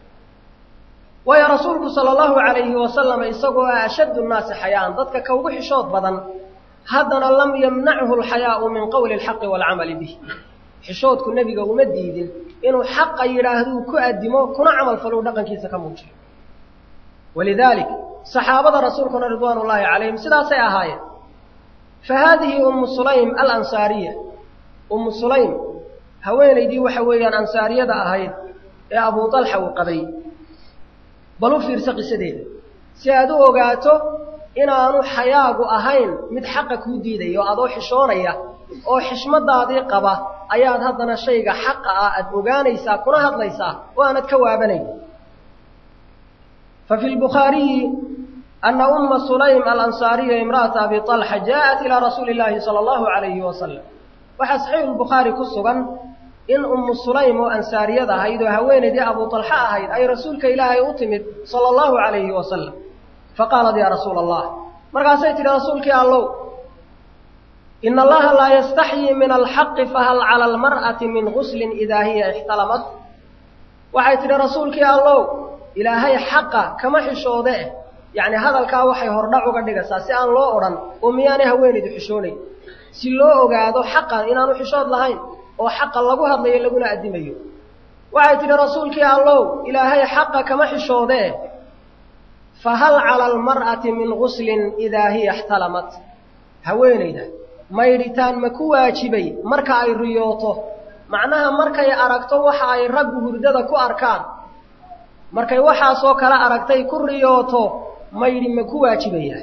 waayo rasuulku sala allahu calayhi wasalam isagoo ah ashaddu nnaasi xayaan dadka ka ugu xishood badan haddana lam yamnachu alxayaau min qowli alxaqi waalcamali bih xishoodku nebiga uma diidin inuu xaqa yidhaahduu ku addimo kuna camal falou dhaqankiisa ka muujiyo walidaalik saxaabada rasuulkuna ridwaan ullaahi calayhim sidaasay ahaayeen fa haadihi ummu sulaym alansaariya ummu sulaym haweenaydii waxa weeyaan ansaariyada ahayd ee abuu dalxa uu qabay bal u fiirso qisadeeda si aad u ogaato inaanu xayaagu ahayn mid xaqa kuu diidaya oo adoo xishoonaya oo xishmadaadii qaba ayaad haddana shayga xaqa ah aad ogaanaysaa kuna hadlaysaa oo aanad ka waabanayn fa fi lbukhaariyi ana umma sulaym alansaariya imra'ata abi طalxa jaaءat ilaa rasuuli اllaahi salى allahu alayhi wasalam waxaa saxiixu lbukhaari ku sugan in ummu sulaym oo ansaariyad ahayd oo haweenaydii abu طalxa ahayd ay rasuulka ilaahay u timid sala allahu alayhi wasalam faqaalat yaa rasuula allah markaasay tidhi rasuulkii allow ina allaha laa yastaxyii min alxaqi fahal cala almar'ati min guslin idaa hiya ixtalamat waxay tidhi rasuulkii allow ilaahay xaqa kama xishoode eh yacni hadalkaa waxay hordhac uga dhigaysaa si aan loo odhan oo miyaanay haweenaydu xishoonayn si loo ogaado xaqan inaanu xishood lahayn oo xaqa lagu hadlayo laguna addimayo waxay tidhi rasuulkii allow ilaahay xaqa kama xishoode eh fahal cala almar'ati min guslin idaa hiya ixtalamat haweenayda maydhitaan ma ku waajibay marka ay riyooto macnaha markay aragto waxa ay raggu hurdada ku arkaan markay waxaasoo kale aragtay ku riyooto maydhi ma ku waajibaya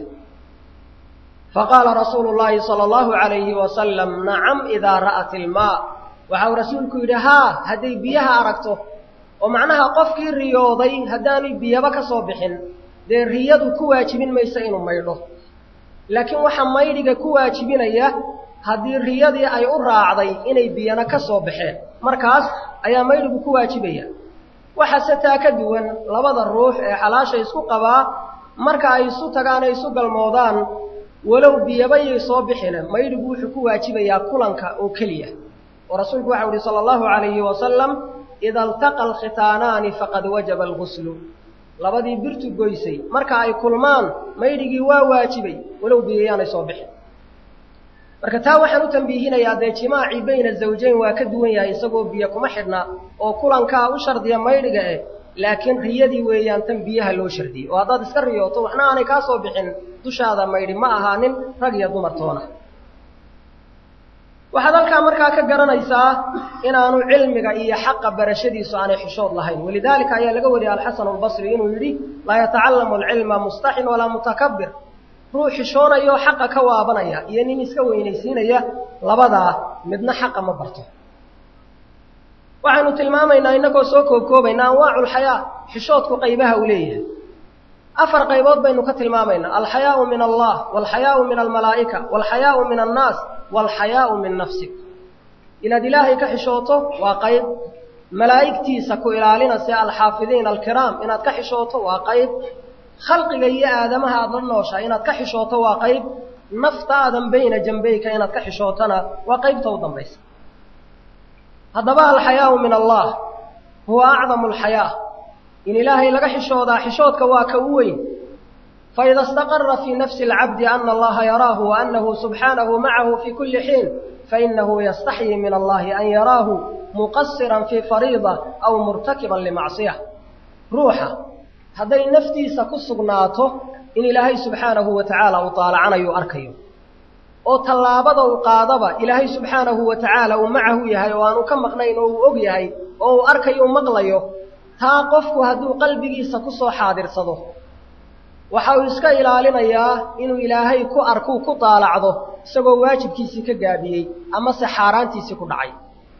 faqaala rasuulu llaahi sala allahu calayhi wasalam nacam idaa ra'at ilmaa waxa uu rasuulku yidhi haa hadday biyaha aragto oo macnaha qofkii riyooday haddaanay biyaba ka soo bixin dee riyadu ku waajibin mayso inuu maydho laakiin waxaa maydhiga ku waajibinaya haddii riyadii ay u raacday inay biyana ka soo baxeen markaas ayaa maydhigu ku waajibaya waxaase taa ka duwan labada ruux ee xalaasha isku qabaa marka ay isu tagaan ay isu galmoodaan walow biyabayay soo bixine maydhigu wuxuu ku waajibayaa kulanka oo keliya oo rasuulku waxau uhi sala allahu calayhi wasalam ida altaqa alkhitaanaani faqad wajaba alguslu labadii birtu goysay marka ay kulmaan maydhigii waa waajibay walow biyayaanay soo bixin marka taa waxaan u tambiihinayaa dee jimaacii bayna zawjayn waa ka duwan yahay isagoo biyo kuma xidhna oo kulankaa u shardiya maydhiga eh laakiin riyadii weeyaan tan biyaha loo shardiyey oo haddaad iska riyooto waxna aanay kaa soo bixin dushaada maydhi ma ahaanin rag iyo dumartoona waxaad halkaa markaa ka garanaysaa inaanu cilmiga iyo xaqa barashadiisu aanay xishood lahayn walidaalika ayaa laga wariyay alxasan albasri inuu yidhi laa yatacallamu alcilma mustaxin walaa mutakabir ruux xishoonayo xaqa ka waabanaya iyo nin iska weynaysiinaya labadaa midna xaqa ma barto waxaynu tilmaamaynaa innagoo soo koobkoobayna anwaaculxayaa xishoodku qaybaha uu leeyahay afar qaybood baynu ka tilmaamaynaa alxayaau min allah walxayaau min almalaa'ika walxayaau min annaas walxayaau min nafsik inaad ilaahay ka xishooto waa qayb malaa'igtiisa ku ilaalinaysa alxaafidiina alkiraam inaad ka xishooto waa qayb khalqiga iyo aadamaha aad la nooshaa inaad ka xishooto waa qayb naftaadan bayna jambayka inaad ka xishootona waa qaybta u dambaysa haddaba alxayaau min allah huwa acdamu alxayaa in ilaahay laga xishoodaa xishoodka waa ka u weyn faida istaqara fii nafsi alcabdi ana allaha yaraahu wa annahu subxaanahu macahu fii kulli xiin fainahu yastaxyii min allahi an yaraahu muqasiran fii fariida aw murtakiban limacsiya ruuxa hadday naftiisa ku sugnaato in ilaahay subxaanahu wa tacaala uu taalacanayo arkayo oo tallaabada uu qaadaba ilaahay subxaanahu wa tacaala uu macahu yahay oo aanu ka maqnayn oo uu og yahay oo uu arkayo u maqlayo taa qofku hadduu qalbigiisa ku soo xaadirsado waxa uu iska ilaalinayaa inuu ilaahay ku arkuu ku daalacdo isagoo waajibkiisii ka gaabiyey amase xaaraantiisii ku dhacay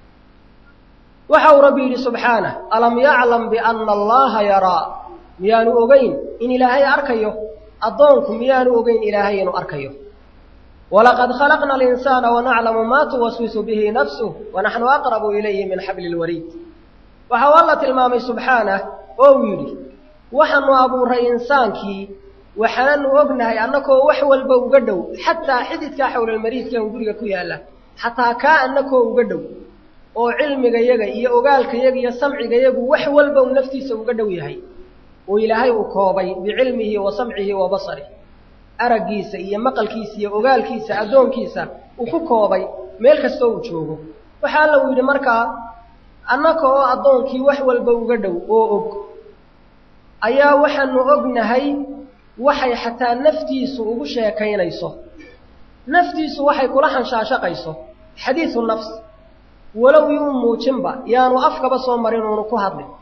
waxa uu rabbi yidhi subxaanah alam yaclam bianna allaha yaraa miyaanu ogeyn in ilaahay arkayo addoonku miyaanu ogeyn ilaahay inuu arkayo walaqad khalaqna alinsaana wanaclamu maa tuwaswisu bihi nafsuh wanaxnu aqrabu ilayhi min xabli lwariid waxa uu alla tilmaamay subxaanah oo uu yidhi waxaanu abuuray insaankii waxaananu ognahay annakoo wax walba uga dhow xataa xididkaa xowlalmariidka un guriga ku yaalla xataa kaa annakoo uga dhow oo cilmigayaga iyo ogaalkayaga iyo samcigayagu wax walba uu naftiisa uga dhow yahay oo ilaahay uu koobay bicilmihi wa samcihi wa basarih araggiisa iyo maqalkiisa iyo ogaalkiisa addoonkiisa uu ku koobay meel kastoo uu joogo waxa alla uu yidhi markaa annaka oo addoonkii wax walba uga dhow oo og ayaa waxaanu ognahay waxay xataa naftiisu ugu sheekaynayso naftiisu waxay kula hanshaashaqayso xadiisu nafs walow yuu muujinba yaanu afkaba soo marin uunu ku hadlin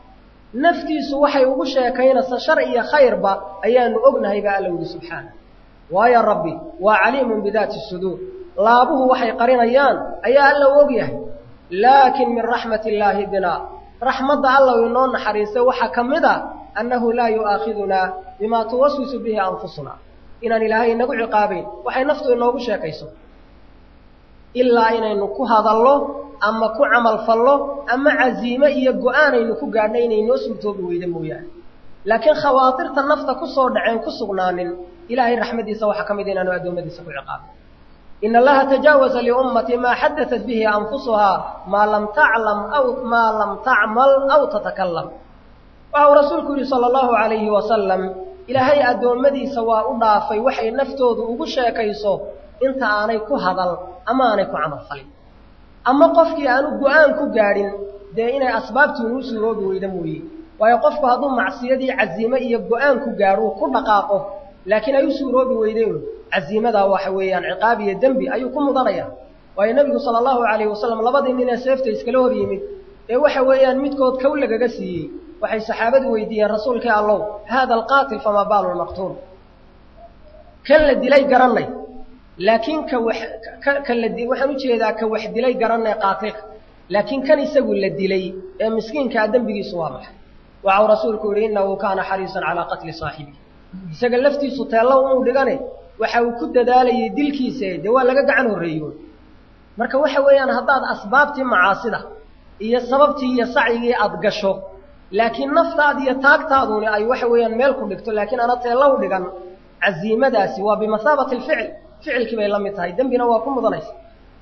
naftiisu waxay ugu sheekaynaysa shar iyo khayrba ayaanu ognahay baa alla yidhi subxaana waayo rabbi waa caliimun bidaati suduur laabuhu waxay qarinayaan ayaa alla u og yahay laakin min raxmat illaahi binaa raxmadda alla u inoo naxariistay waxaa ka mid a annahu laa yu'aakhidunaa bimaa tuwaswisu bihi anfusuna inaan ilaahay inagu ciqaabayn waxay naftu inoogu sheekayso ilaa inaynu ku hadallo ama ku camal fallo ama casiime iyo go-aanaynu ku gaadhna inay noo suurtoobi weyda mooyaane laakiin khawaatirta nafta ku soo dhaceen ku sugnaanin ilaahay raxmaddiisa waxaa ka mid inaanu addoommadiisa ku ciqaabin in allaha tajaawaza liummati maa xadatat bihi anfusuhaa maa lam taclam aw maa lam tacmal aw tatakalam waxa uu rasuulku yidhi sala allahu calayhi wasalam ilaahay addoommadiisa waa u dhaafay waxay naftoodu ugu sheekayso inta aanay ku hadal ama aanay ku camal falin ama qofkii aanu go-aan ku gaadhin dee inay asbaabtii inuu suuroobi weyda mooye waayo qofku hadduu macsiyadii casiime iyo go-aan ku gaadho uu ku dhaqaaqo laakiin ay u suuroobi weydeen casiimadaa waxa weeyaan ciqaab iyo dembi ayuu ku mudanaya waayo nebigu sala allahu calayhi wasalam labadii nin ee seefta iskala hor yimid ee waxa weeyaan midkood kow lagaga siiyey waxay saxaabadu weydiiyeen rasuulkii allow haada alqaatil famaa baalu lmaqtuul kan la dilay garannay laakiin ka wax ka la di waxaan ujeedaa ka wax dilay garannay qaatilka laakiin kan isagu la dilay ee miskiinkaa dembigiisu waa maxay waxau rasuulku yidhi innahu kaana xariisan calaa qatli saaxibihi isaga laftiisu teello unuu dhigane waxa uu ku dadaalayay dilkiisa dee waa laga gacan horreeyo marka waxa weeyaan haddaad asbaabtii macaasida iyo sababtii iyo sacyigii aad gasho laakiin naftaad iyo taagtaaduni ay waxa weeyaan meel ku dhigto laakiin ana teellow dhigan casiimadaasi waa bimahaabati alficil ficilkii bay la mid tahay dembina waa ku mudanaysa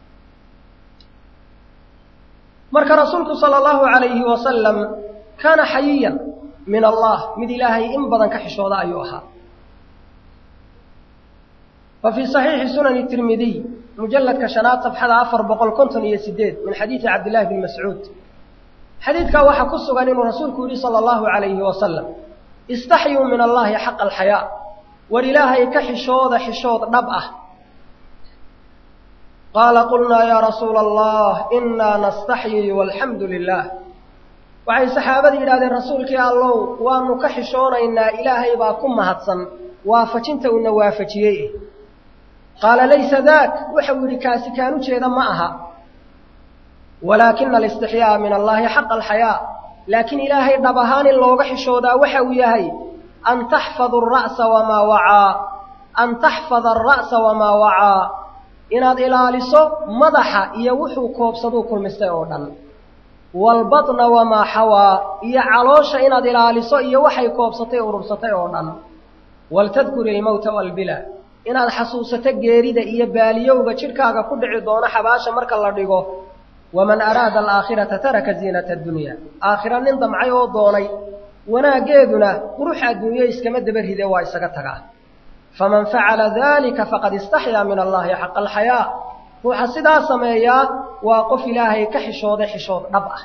marka rasuulku sala allahu calayhi wasalam kaana xayiyan min allah mid ilaahay in badan ka xishooda ayuu ahaa fa fii saxiixi sunani tirmidiy mujalladka shanaad safxada afar boqol konton iyo sideed min xadiidi cabdillahi bni mascuud xadiidkaa waxaa ku sugan inuu rasuulku yidhi sala allahu calayhi wasalam istaxyuu min allahi xaqa alxayaa war ilaahay ka xishooda xishood dhab ah qaala qulnaa yaa rasuula allah innaa nastaxyii walxamdu lilah waxay saxaabada yidhahdeen rasuulkii allow waanu ka xishoonaynaa ilaahay baa ku mahadsan waafajinta uuna waafajiyey qaala laysa daak waxau yidhi kaasi kaan u jeeda ma aha walaakina alistixyaa min allaahi xaqa alxayaa laakiin ilaahay dhab ahaan in looga xishoodaa waxa uu yahay an taxfadu ara'sa wamaa wacaa an taxfada alra'sa wamaa wacaa inaad ilaaliso madaxa iyo wuxuu koobsaduu kulmistay oo dhan waalbatna wamaa xawaa iyo caloosha inaad ilaaliso iyo waxay koobsatay urursatay oo dhan waltadkuri ilmowta walbila inaad xasuusato geerida iyo baaliyowga jidhkaaga ku dhici doono xabaasha marka la dhigo waman araada alaakhirata taraka ziinata addunya aakhira nin damcay oo doonay wanaaggeeduna qurux adduunyo iskama daba ride waa isaga tagaa faman facala dalika faqad istaxyaa min allahi xaqa alxayaa ruuxa sidaa sameeyaa waa qof ilaahay ka xishooday xishood dhab ah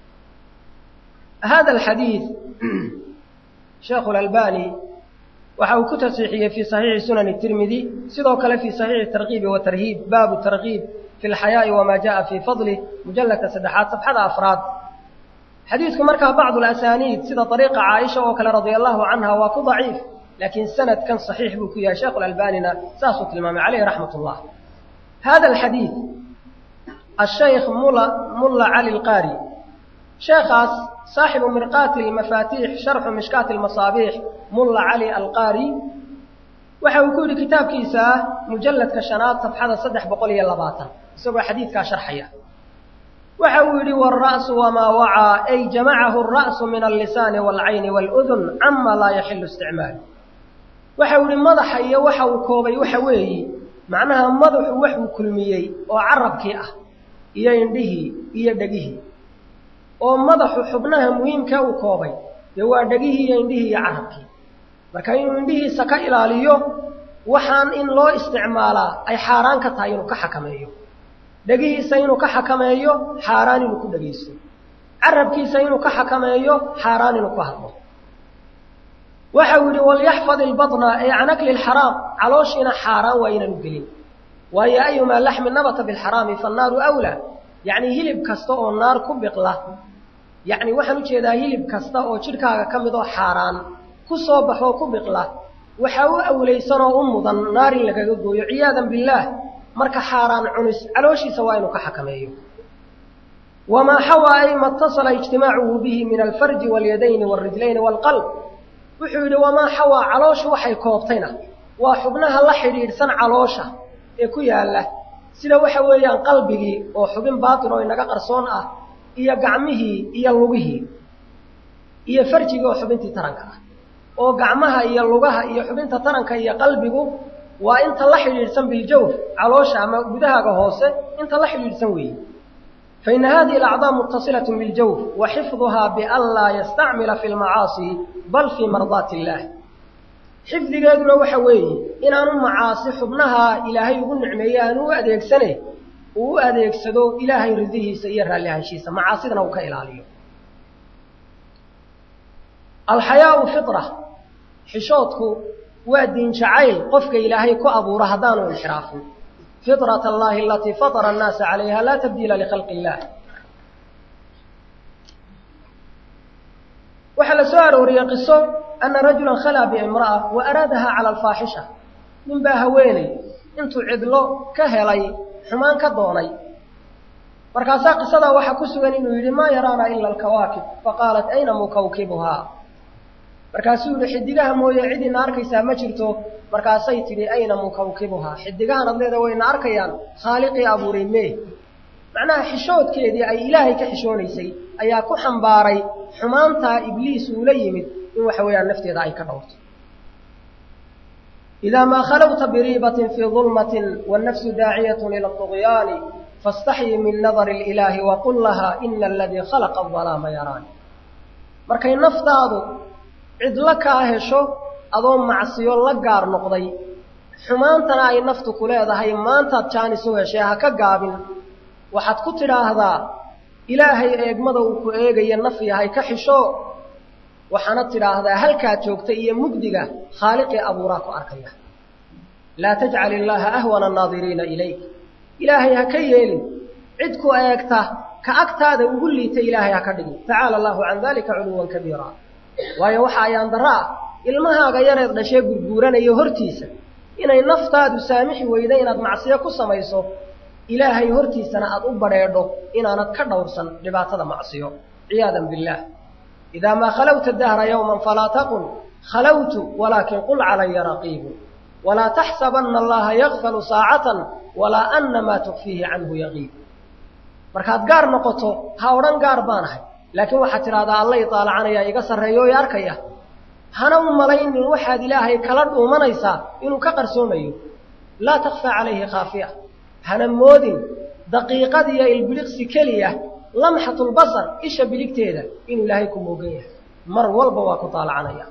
hada alxadiid sheekhu lalbani waxa uu ku tasiixiyey fii saxiixi sunani tirmidi sidoo kale fii saxiixi tarkiibi wa tarhiib baabu tarkiib fi lxayaa'i wamaa jaءa fii fadlih mujalladka saddexaad safxada afraad xadiidku markaa bacdu alasaniid sida ariiqa caaisha oo kale radia allahu canha waa ku daciif laakiin sanadkan saxiix buu ku yahay sheekhu lalbanina saasuu tilmaamay caleyhi raxmat ullah hada alxadiid ashaykh mula mulla cali lqaari sheekhaas saaxibu mirqaati lmafaatiix sharxu mishkaati lmasaabiix mulla cali alqaari waxa uu ku yidhi kitaabkiisa mujalladka shanaad safxada saddex boqol iyo labaatan isagoo xadiidkaa sharxaya waxa uu yidhi waalra'su wamaa wacaa ay jamacahu alra'su min allisaani waalcayni waaludun cama laa yaxilu isticmaalu waxa uu yihi madaxa iyo waxa uu koobay waxa weeyi macnaha madaxu waxuu kulmiyey oo carabkii ah iyo indhihii iyo dhegihii oo madaxu xubnaha muhiimka uu koobay dee waa dhegihii iyo indhihii iyo carabkii marka inuu indhihiisa ka ilaaliyo waxaan in loo isticmaalaa ay xaaraan ka tahay inuu ka xakameeyo dhegihiisa inuu ka xakameeyo xaaraan inuu ku dhegaysto carabkiisa inuu ka xakameeyo xaaraan inuu ku hadlo waxa uu yidhi walyaxfad ilbatna ee can akli lxaraam calooshiina xaaraan waa inaanu gelin waayo ayumaa laxmi nabata bilxaraami fannaaru awlaa yacnii hilib kasta oo naar ku biqla yacni waxaan ujeedaa hilib kasta oo jidhkaaga ka mid oo xaaraan ku soo baxoo ku biqla waxaa u awlaysanoo u mudan naar in lagaga gooyo ciyaadan billaah marka xaaraan cunis calooshiisa waa inuu ka xakameeyo wamaa xawaa ay ma اtasala ijtimaacuhu bihi min alfarji waاlyadayni wاlrijlayni wاlqalb wuxuu yidhi wamaa xawaa calooshu waxay koobtayna waa xubnaha la xidhiidhsan caloosha ee ku yaalla sida waxa weeyaan qalbigii oo xubin baatin oo inaga qarsoon ah iyo gacmihii iyo lugihii iyo farjigii oo xubintii taranka ah oo gacmaha iyo lugaha iyo xubinta taranka iyo qalbigu waa inta la xidhiidhsan biljawf caloosha ama gudahaaga hoose inta la xidhiidhsan weeye faina hadihi alacdaa muttasilaة biاljawf wa xifduhaa bian laa yastacmila fi lmacaasi bal fii mardaati illaah xifdigeeduna waxa weeye inaanu macaasi xubnaha ilaahay ugu nicmeeye aanu u adeegsane uu u adeegsado ilaahay ridihiisa iyo raallihaanshiisa macaasidana uu ka ilaaliyo alxayaau fitra xishoodku waa diin jacayl qofka ilaahay ku abuuro haddaanu inxiraafin fitrat allahi alatii fatara annaasa calayha laa tabdiila likhalqi illah waxaa la soo arooriyey qiso ana rajulan khalaa biimra'a wa araadaha cala alfaaxisha nin baa haweeney intuu cidlo ka helay xumaan ka doonay markaasaa qisadaa waxaa ku sugan inuu yidhi maa yaraana ila alkawaakib faqaalat ayna mukawkibuhaa markaasuu yidhi xidigaha mooye cidina arkaysaa ma jirto markaasay tidhi ayna mukawkibuhaa xidigahan adleeda wayna arkayaan khaaliqii abuuray mee macnaha xishoodkeedii ay ilaahay ka xishoonaysay ayaa ku xambaaray xumaantaa ibliis uula yimid in waxa weeyaan nafteeda ay ka dhowrto idaa maa khalawta biriibatin fii dulmatin wannafsu daaciyatun ila طugyaani faاstaxyi min nadari اlilaahi waqul lahaa ina aladii khalaqa adalaama yaraani markay naftaadu cidlo kaa hesho adoo macsiyo la gaar noqday xumaantana ay naftu ku leedahay maantaad jaanis u heshee ha ka gaabin waxaad ku tidhaahdaa ilaahay eegmada uu ku eegaya naf yahay ka xisho waxaana tidhaahdaa halkaad joogta iyo mugdiga khaaliqii abuuraa ku arkaya laa tajcal illaaha ahwana annaadiriina ilayk ilaahay ha ka yeelin cid ku eegta ka agtaada ugu liita ilaahay ha ka dhigin tacaala allaahu can dalika culuwan kabiira waayo waxa ayaan darro ah ilmahaaga yareed dhashee gurguuranayo hortiisa inay naftaadu saamixi weyda inaad macsiyo ku samayso ilaahay hortiisana aad u badrheedho inaanad ka dhowrsan dhibaatada macsiyo ciyaadan billaah idaa maa khalawta dahra yowman falaa taqul khalawtu walaakin qul calaya raqiibu walaa taxsabanna allaha yakfalu saacatan walaa anna maa tukfiihi canhu yaqiib markaad gaar noqoto ha odhan gaar baan ahay laakiin waxaad tidhahdaa alla itaalacanaya iga sarreeyo o arkaya hana u malaynin waxaad ilaahay kala dhuumanaysaa inuu ka qarsoomayo laa takfaa calayhi khaafiya hana moodin daqiiqad iyo ilbiliqsi keliya lamxatulbasar isha biligteeda inuu ilaahay ku moogan yahay mar walba waa ku taalacanaya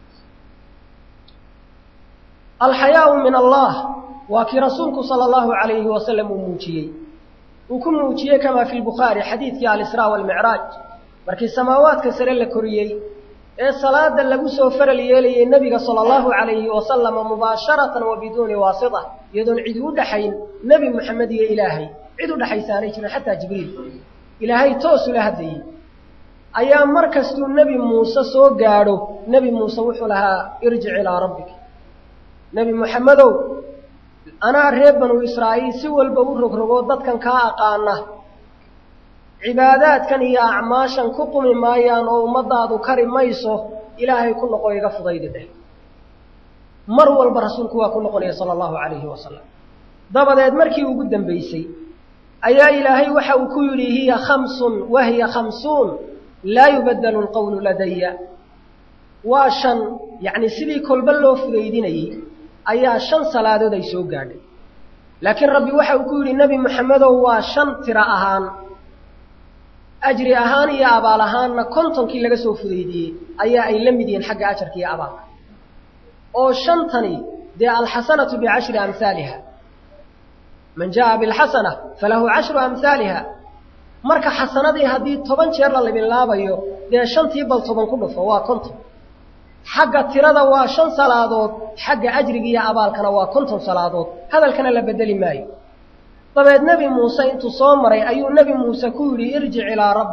alxayaau min allah waa kii rasuulku sala allahu calayhi wasalam uu muujiyey uu ku muujiyey kamaa fi lbukhaari xadiidkii alisraa waalmicraaj markii samaawaadka sare la koriyey ee salaada lagu soo faral yeelayay nebiga sala allahu calayhi wasalama mubaasharatan wa biduuni waasita iyadoon cid u dhaxayn nebi moxamed iyo ilaahay cid u dhaxaysaanay jirin xataa jibriil ilaahay toosula hadlayey ayaa mar kastuu nebi muuse soo gaadho nebi muuse wuxuu lahaa irjic ilaa rabbik nebi moxamedow anaa reer banu israa'iil si walba u rogrogoo dadkan kaa aqaana cibaadaadkan iyo acmaashan ku qumi maayaan oo ummadaadu kari mayso ilaahay ku noqo iga fudaydi dheh mar walba rasuulku waa ku noqonaya sala allahu calayhi wasalam dabadeed markii ugu dambaysay ayaa ilaahay waxa uu ku yidhi hiya khamsun wa hiya khamsuun laa yubaddalu lqowlu ladaya waa shan yacni sidii kolba loo fudaydinayey ayaa shan salaadood ay soo gaadhay laakiin rabbi waxa uu ku yidhi nebi moxamedow waa shan tiro ahaan ajri ahaan iyo abaal ahaanna kontonkii laga soo fudaydiyey ayaa ay la mid yihiin xagga ajarka iyo abaalka oo shantani dee alxasanatu bicashri amhaaliha man jaa bilxasana falahu cashru amhaaliha marka xasanadii haddii toban jeer la libinlaabayo dee shantii bal toban ku dhufo waa konton xagga tirada waa shan salaadood xagga ajriga iyo abaalkana waa konton salaadood hadalkana la bedeli maayo dabeed nebi muuse intuu soo maray ayuu nebi muuse ku yidhi irjic ilaa rabbik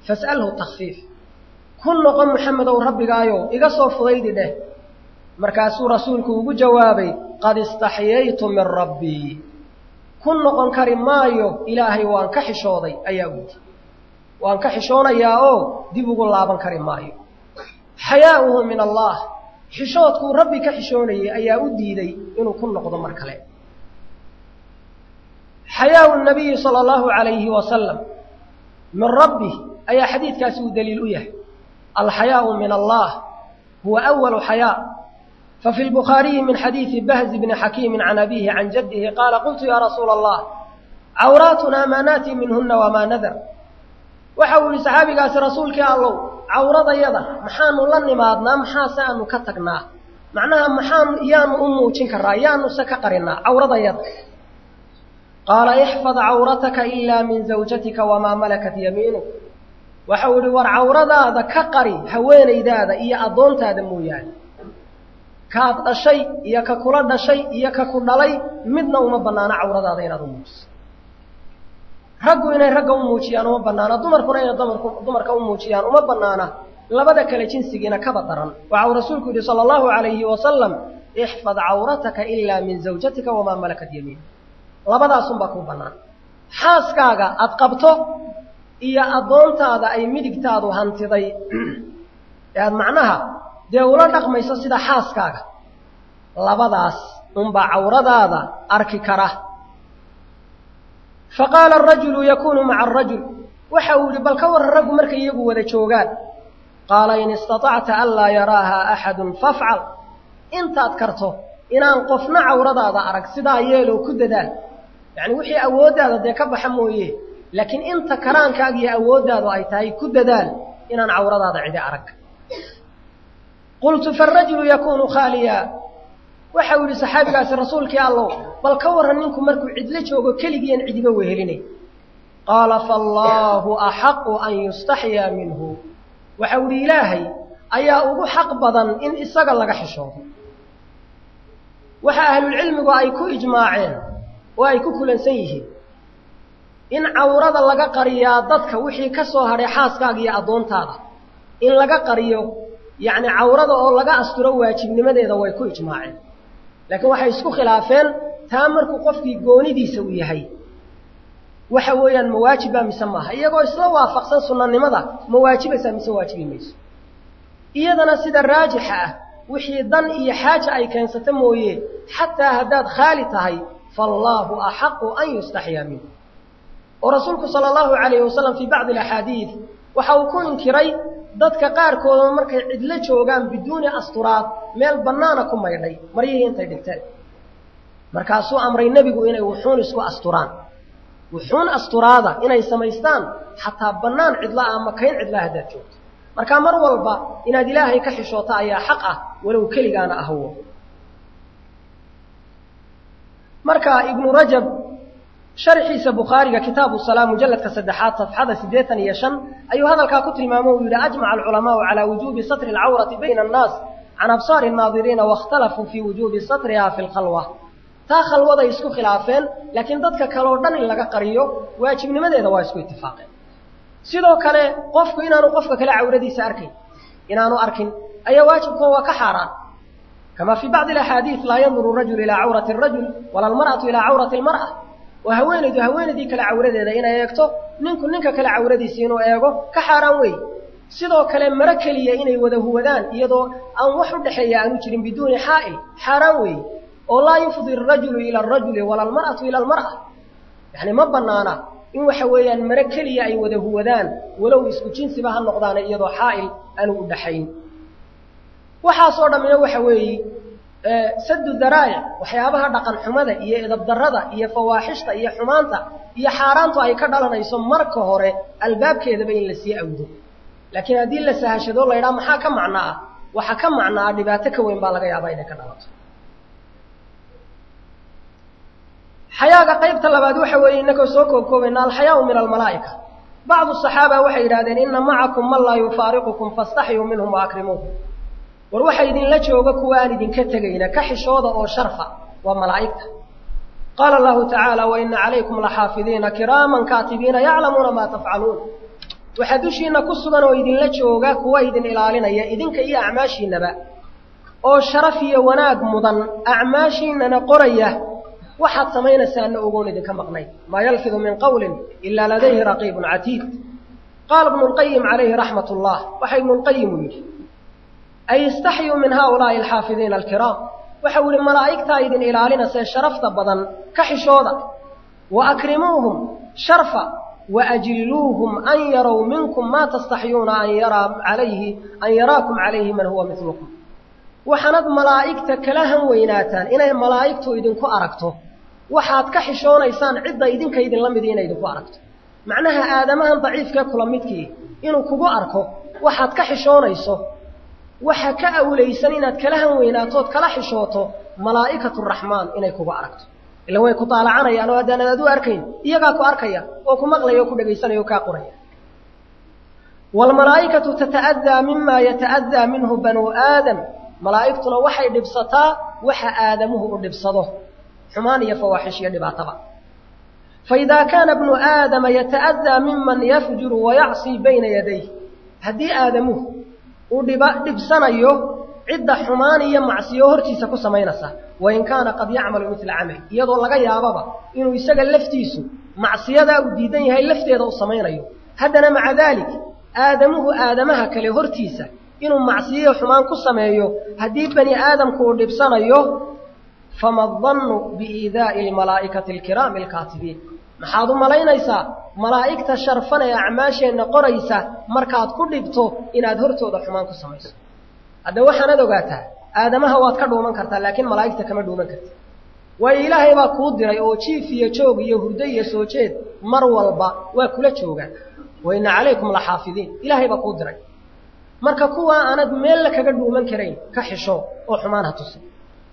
fas'alhu takfiif ku noqon muxamedow rabbigaayo iga soo fudaydi dheh markaasuu rasuulku ugu jawaabay qad istaxyaytu min rabbii ku noqon kari maayo ilaahay waan ka xishooday ayaa u yidhi waan ka xishoonayaa oo dib ugu laaban kari maayo xayaa'uhu min allah xishoodkuu rabbi ka xishoonayay ayaa u diiday inuu ku noqdo mar kale xayaau nabiyi sala allahu calayhi wasalam min rabbih ayaa xadiidkaasi uu daliil u yahay alxayaau min allah huwa awalu xayaa fafi lbukhaariyi min xadiidi bahzi bni xakiimi can abihi can jaddihi qaala qultu yaa rasuula allah cawraatuna maa naati minhuna wamaa nadar waxa uu yihi saxaabigaasi rasuulkii allow cawradayada maxaanu la nimaadnaa maxaase aanu ka tagnaa macnaha maxaanu yaanu u muujin karaa yaanuse ka qarinaa cawradayada qaala ixfad cawrataka ilaa min zawjatika wamaa malakat yamiinuk waxau yihi war cawradaada ka qari haweenaydaada iyo addoontaada mooyaane kaad dhashay iyo ka kula dhashay iyo ka ku dhalay midna uma bannaano cawradaada inaad u muujiso raggu inay ragga u muujiyaan uma bannaana dumarkuna inay dumarku dumarka u muujiyaan uma bannaana labada kale jinsigiina kaba daran waxa uu rasuulku yidhi sala allahu calayhi wasalam ixfad cawrataka ilaa min zawjatika wamaa malakat yamiin labadaasunbaa kuu bannaan xaaskaaga aad qabto iyo addoontaada ay midigtaadu hantiday ee aad macnaha dee ula dhaqmayso sida xaaskaaga labadaas unbaa cawradaada arki kara faqaala arajulu yakuunu maca arajul waxa uu yidhi bal ka warran raggu markay iyagu wada joogaan qaala in istatacta an laa yaraaha axadun fafcal intaad karto inaan qofna cawradaada arag sidaa yeeloo ku dadaal yacni wixii awooddaada dee ka baxa mooye laakiin inta karaankaaga iyo awooddaadu ay tahay ku dadaal inaan cawradaada cidi arag qultu faarajulu yakuunu khaaliya waxa uu yidhi saxaabigaasi rasuulkii allow bal ka warran ninku markuu cidlo joogo keligiian cidiba wehelinay qaala faallaahu axaqu an yustaxyaa minhu waxau yidhi ilaahay ayaa ugu xaq badan in isaga laga xishoodo waxa ahlulcilmigu ay ku ijmaaceen oo ay ku kulansan yihiin in cawrada laga qariyaa dadka wixii ka soo hadhay xaaskaaga iyo addoontaada in laga qariyo yacni cawrada oo laga asturo waajibnimadeeda way ku ijmaaceen laakiin waxay isku khilaafeen taa markuu qofkii goonidiisa uu yahay waxa weeyaan ma waajiba mise maaha iyagoo isla waafaqsan sunnanimada ma waajibaysaa mise waajibi mayso iyadana sida raajixa ah wixii dan iyo xaaja ay keensata mooye xataa haddaad khaali tahay faallaahu axaqu an yustaxyaa minhu oo rasuulku sala allahu calayhi wasalam fii bacdi alaxaadiid waxa uu ku inkiray dadka qaarkooda markay cidlo joogaan biduuni asturaad meel bannaana ku maydhay maryihii intay dhigteen markaasuu amray nebigu inay wuxuun isku asturaan wuxuun asturaada inay samaystaan xataa bannaan cidla ah ama kayn cidlaa haddaad joogto markaa mar walba inaad ilaahay ka xishooto ayaa xaq ah walow keligaana ahwo marka ibnu rajab sharxiisa bukhaariga kitaabu salaa mujalladka saddexaad safxada siddeetan iyo shan ayuu hadalkaa ku tilmaamo uu yidhi ajmaca alculamaau calaa wujuubi satri alcawrati bayna annaas can absaari nnaadiriina waاkhtalafuu fii wujuubi satriha fi lkhalwa taa khalwaday isku khilaafeen laakiin dadka kale oo dhan in laga qariyo waajibnimadeeda waa isku itifaaqeen sidoo kale qofku inaanu qofka kale cawradiisa arkayn inaanu arkin ayaa waajibkoo waa ka xaaraan kama fii bacdi alaxaadiid laa yanduru rajul ilaa cawrati arajul wala almar'atu ilaa cawrati almar'a oo haweenaydu haweenaydii kale cawradeeda inay eegto ninku ninka kale cawradiisa inuu eego ka xaaraan weey sidoo kale maro keliya inay wada huwadaan iyadoo aan wax u dhexeeya aanu jirin biduuni xaa'il xaaraan weey oo laa yufdi arajulu ila arajuli wala almar'atu ila almar'a yacni ma bannaana in waxa weeyaan maro keliya ay wada huwadaan walow isku jinsiba ha noqdaana iyadoo xaa'il aanu u dhaxayn waxaasoo dhammina waxa weeye sadu daraa'ic waxyaabaha dhaqan xumada iyo edabdarrada iyo fawaaxishta iyo xumaanta iyo xaaraantu ay ka dhalanayso marka hore albaabkeedaba in la sii awdo laakiin haddii la sahashado la ydhaha maxaa ka macno ah waxa ka macno ah dhibaato ka weyn baa laga yaabaa inay ka dhalato xayaaga qaybta labaad waxa weeye innagoo soo koobkoobayna alxayaau min almalaa'ika bacdu saxaaba waxay yidhahdeen inna macakum man laa yufaariqukum fastaxyuu minhum waakrimuuhum war waxa idinla jooga kuwa aan idinka tegayna ka xishooda oo sharfa waa malaa'igta qaala allahu tacaala wa ina calaykum laxaafidiina kiraaman kaatibiina yaclamuuna maa tafcaluun waxaa dushiinna ku sugan oo idinla jooga kuwa idin ilaalinaya idinka iyo acmaashiinnaba oo sharaf iyo wanaag mudan acmaashiinnana qoraya waxaad samaynaysaana ogoon idinka maqnayn maa yalfidu min qawlin ilaa ladayhi raqiibun catiid qaala ibnu lqayim calayhi raxmat ullah waxa ibnu lqayim uu yidhi ay istaxyuu min haaulaa'i alxaafidiina alkiraam waxau yihi malaa'igtaa idin ilaalinasee sharafta badan ka xishooda wa akrimuuhum sharfa wa ajilluuhum an yarow minkum maa tastaxyuuna an yaraa calayhi an yaraakum calayhi man huwa midlukum waxaanad malaa'igta kala han weynaataan inay malaa'igtu idinku aragto waxaad ka xishoonaysaan cidda idinka idinla midi inay idinku aragto macnaha aadamahan daciifkee kula midkii inuu kugu arko waxaad ka xishoonayso waxa ka awlaysan inaad kala han weynaatood kala xishooto malaa'ikatu raxmaan inay kugu aragto ila way ku daalacanayaan oo haddaanad adu arkayn iyagaa ku arkaya oo ku maqlaya oo ku dhegaysanaya oo kaa qoraya waalmalaa'ikatu tata'adaa mima yata'adaa minhu banuu aadam malaa'igtuna waxay dhibsataa waxa aadamuhu u dhibsado xumaan iyo fawaaxish iyo dhibaataba faidaa kaana bnu aadama yata'adaa miman yafjuru wayacsii bayna yadayh haddii aadamuhu uu dhiba dhibsanayo cidda xumaan iyo macsiyo hortiisa ku samaynaysa wain kaana qad yacmalu midla camal iyadoo laga yaababa inuu isaga laftiisu macsiyadaa uu diidan yahay lafteeda u samaynayo haddana maca daalik aadamuhu aadamaha kale hortiisa inuu macsiyo xumaan ku sameeyo haddii bani aadamku uu dhibsanayo fama dannu biiidaa'i almalaa'ikati alkiraami alkaatibiin maxaad u malaynaysaa malaa'igta sharfan ee acmaasheenna qoraysa markaad ku dhibto inaad hortooda xumaan ku samayso hadda waxaanad ogaataa aadamaha waad ka dhuuman kartaa laakiin malaa'igta kama dhuuman karti waayo ilaahay baa kuu diray oo jiif iyo joog iyo hurdo iyo soo jeed mar walba waa kula joogaan wa inna calaykum la xaafidiin ilaahay baa kuu diray marka kuwaa aanad meella kaga dhuuman karayn ka xisho oo xumaan ha tusin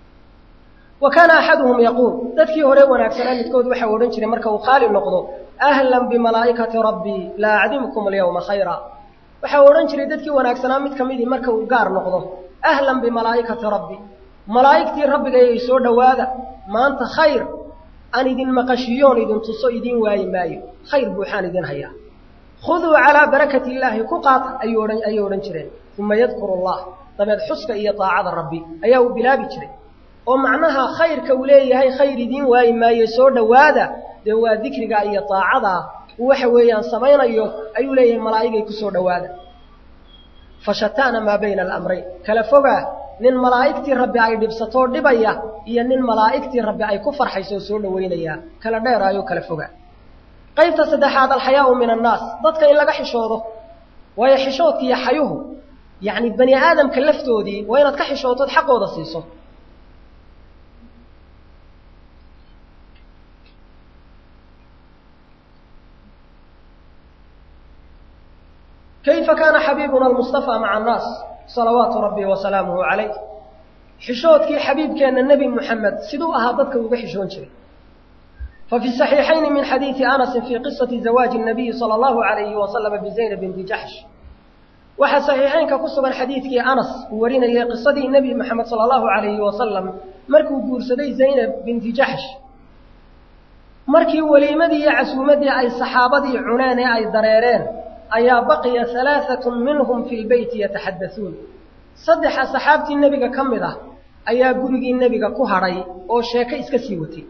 wa kaana axaduhum yaquul dadkii hore wanaagsanaa midkood waxau odhan jiray marka uu khaali noqdo ahlan bimalaa'ikati rabbii laa acdimkum alyawma khayra waxau odhan jiray dadkii wanaagsanaa mid ka midii marka uu gaar noqdo ahlan bimalaa'ikati rabbi malaa'igtii rabbigayay soo dhowaada maanta khayr aan idin maqashiyoon idin tuso idiin waayi maayo khayr buuxaan idin hayaa khuduu calaa barakati illaahi ku qaata ayuu odhan ayay odhan jireen uma yadkuru allah dabeed xuska iyo daacada rabbi ayaa uu bilaabi jiray oo macnaha khayrka uu leeyahay khayr idiin waayi maayo soo dhowaada dee waa dikriga iyo daacadaa uu waxa weeyaan samaynayo ayuu leeyahay malaa'igay ku soo dhowaada fashataana maa bayna alamrayn kala fogaa nin malaa'igtii rabbi ay dhibsatoo dhibaya iyo nin malaa'igtii rabbi ay ku farxaysoo soo dhowaynaya kala dheeraayoo kala fogaa qaybta saddexaad alxayaau min annaas dadka in laga xishoodo waayo xishoodka iyo xayuhu yacni bani aadamka laftoodii waa inaad ka xishootood xaqooda siiso kayfa kaana xabiibuna almustafaa maca annaas salawaatu rabbi wa salaamuhu calayh xishoodkii xabiibkeenna nebi muxamed siduu ahaa dadka uga xishoon jiray ففي الصحيحين من حديث أنس في قصة زواج النبي صلى الله عليه وسلم بزينب بنت جحش waxa saxiixaynka ku sugan xadiidkii anas uu warinayay qisadii nebi moxamed sala allahu calayhi wasalam markuu guursaday zaynab binti jaxsh markii weliimadii iyo casuumaddii ay saxaabadii cuneen ee ay dareereen ayaa baqiya halaaatun minhum fi lbeyti yataxaddasuun saddexa saxaabtii nebiga ka mid ah ayaa gurigii nebiga ku hadhay oo sheeko iska sii watay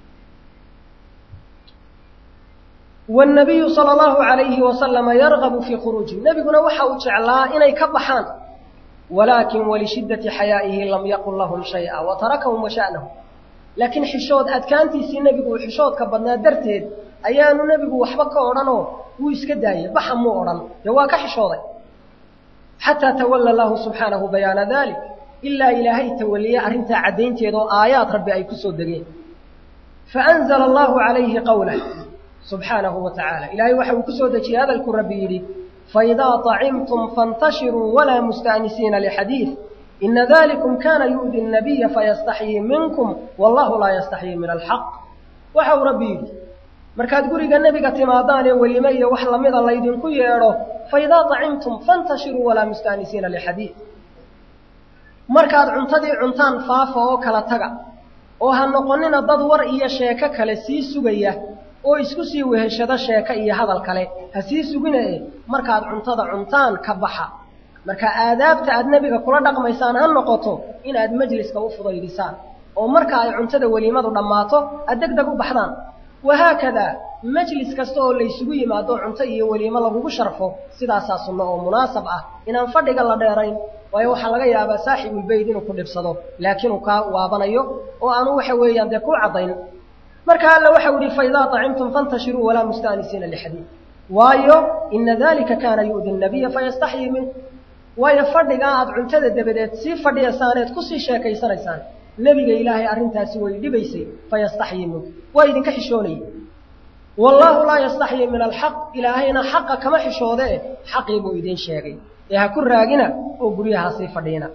والنبي صلى الله عليه وسلم يرغب في خروجه نبينا وحا وجعلا إني كبحان ولكن ولشدة حيائه لم يقل لهم شيئا وتركهم وشأنهم لكن حشود أدكانتي سي نبي وحشود كبدنا درتين أيان نبي وحبك أورانو ويسكداي بحمو أوران يواك حشودي حتى تولى الله سبحانه بيان ذلك إلا إلهي تولي أرنت عدين تيدو آيات ربي أي كسود دقين فأنزل الله عليه قوله سبحانه وتعالى إلهي وحو كسودة هذا الكربير فإذا طعمتم فانتشروا ولا مستأنسين لحديث إن ذلكم كان يؤذي النبي فيستحيي منكم والله لا يستحيي من الحق وحو ربير markaad guriga nabiga timaadaan ee welimeeyo wax lamida laydinku yeedho faidaa طacimtum fantashiruu walaa mustaanisiina lixadiid markaad cuntadii cuntaan faafa oo kala taga oo ha noqonina dad war iyo sheeko kale sii sugaya oo isku sii weheshado sheeko iyo hadal kale ha sii sugina e markaad cuntada cuntaan ka baxa marka aadaabta aad nebiga kula dhaqmaysaan ha noqoto inaad majliska u fudaydisaan oo marka ay cuntada weliimadu dhammaato aad deg deg u baxdaan wahaakadaa majlis kasta oo laysugu yimaado cunto iyo weliimo lagugu sharfo sidaasaa sunno oo munaasab ah inaan fadhiga la dheerayn waayo waxaa laga yaabaa saaxibulbeyd inuu ku dhibsado laakiin uu kaa waabanayo oo aanu waxa weeyaan dee ku caddayn marka alla waxau yihi faidaa طacimtum fantashiruu walaa mustaanisiina lixadiid waayo ina dalika kaana yu'di nabiya fayastaxyii minku waayo fadhigaa aad cuntada dabadeed sii fadhiyasaaneed kusii sheekaysanaysaan nebiga ilaahay arrintaasi way dhibaysay fayastaxyii minku waa idinka xishoonayay wallaahu laa yastaxyii min alxaq ilaahayna xaqa kama xishoodee xaqii buu idiin sheegay ee ha ku raagina oo guryaha sii fadhiina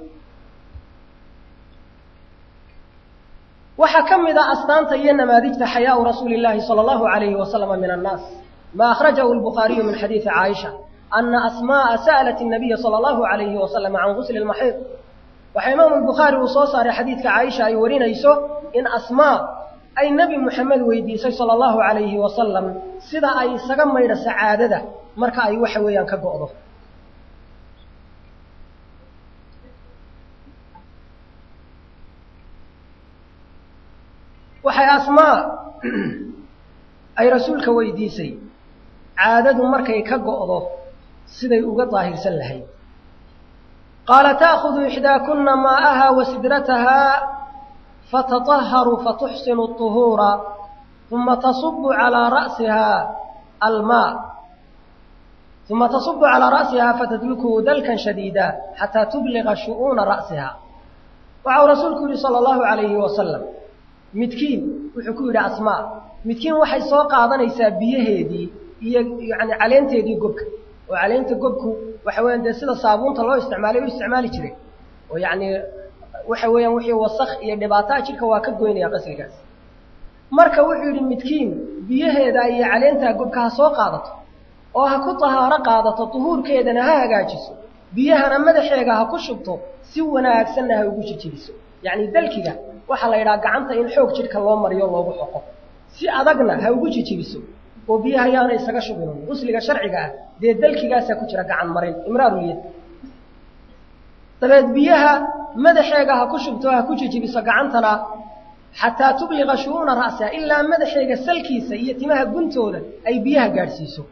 waxaa ka mid a astaanta iyo namaadijta xayaau rasuuli illaahi sala allahu alayhi wasalama min annaas ma akhrajahu lbukhaariyu min xadiidi caaisha ana asma'a sa'alat الnabiya sala allahu alayhi wasalama can gusli lmaxiid waxaa imaamu lbukhaari uu soo saaray xadiidka caaisha ay warinayso in asmaa ay nebi moxamed weydiisay sala allahu alayhi wasalam sida ay isaga maydha sacaadada marka ay waxa weeyaan ka go'do waxay asmaa ay rasuulka weydiisay caadadu markay ka go'do siday uga daahirsan lahayd qaala ta'khudu ixdaakuna maa'aha wa sidratahaa fatataharu fatuxsinu الطuhuura uma tasubu calىa ra'sihaa almaa uma tasubu calىa ra'sihaa fatadlukuhu dalkan shadiida xataa tubliga shu'uuna ra'siha waxau rasuulku yihi salى اllahu عalayhi wasalam midkiin wuxuu ku yidhi asmaa midkiin waxay soo qaadanaysaa biyaheedii iyo yani caleenteedii gobka oo caleenta gobku waxa weeyaan dee sida saabuunta loo isticmaalay u isticmaali jiray oo yacni waxa weeyaan wixii wasakh iyo dhibaataa jidhka waa ka goynaya qasrigaas marka wuxuu yidhi midkiin biyaheeda iyo caleentaa gobka ha soo qaadato oo ha ku tahaaro qaadato duhuurkeedana ha hagaajiso biyahana madaxeega ha ku shubto si wanaagsanna ha ugu jijibiso yacni dalkiga waxaa la yidhaha gacanta in xoog jidhka loo mariyo loogu xoqo si adagna ha ugu jijibiso oo biyaha yaana isaga shubin usliga sharciga ah dee dalkigaasaa ku jira gacan marin imraaruyad dabeed biyaha madaxeega ha ku shubto ha ku jijibiso gacantana xataa tubliqa shu'uuna ra'siha ilaa madaxeega salkiisa iyo timaha guntooda ay biyaha gaadhsiiso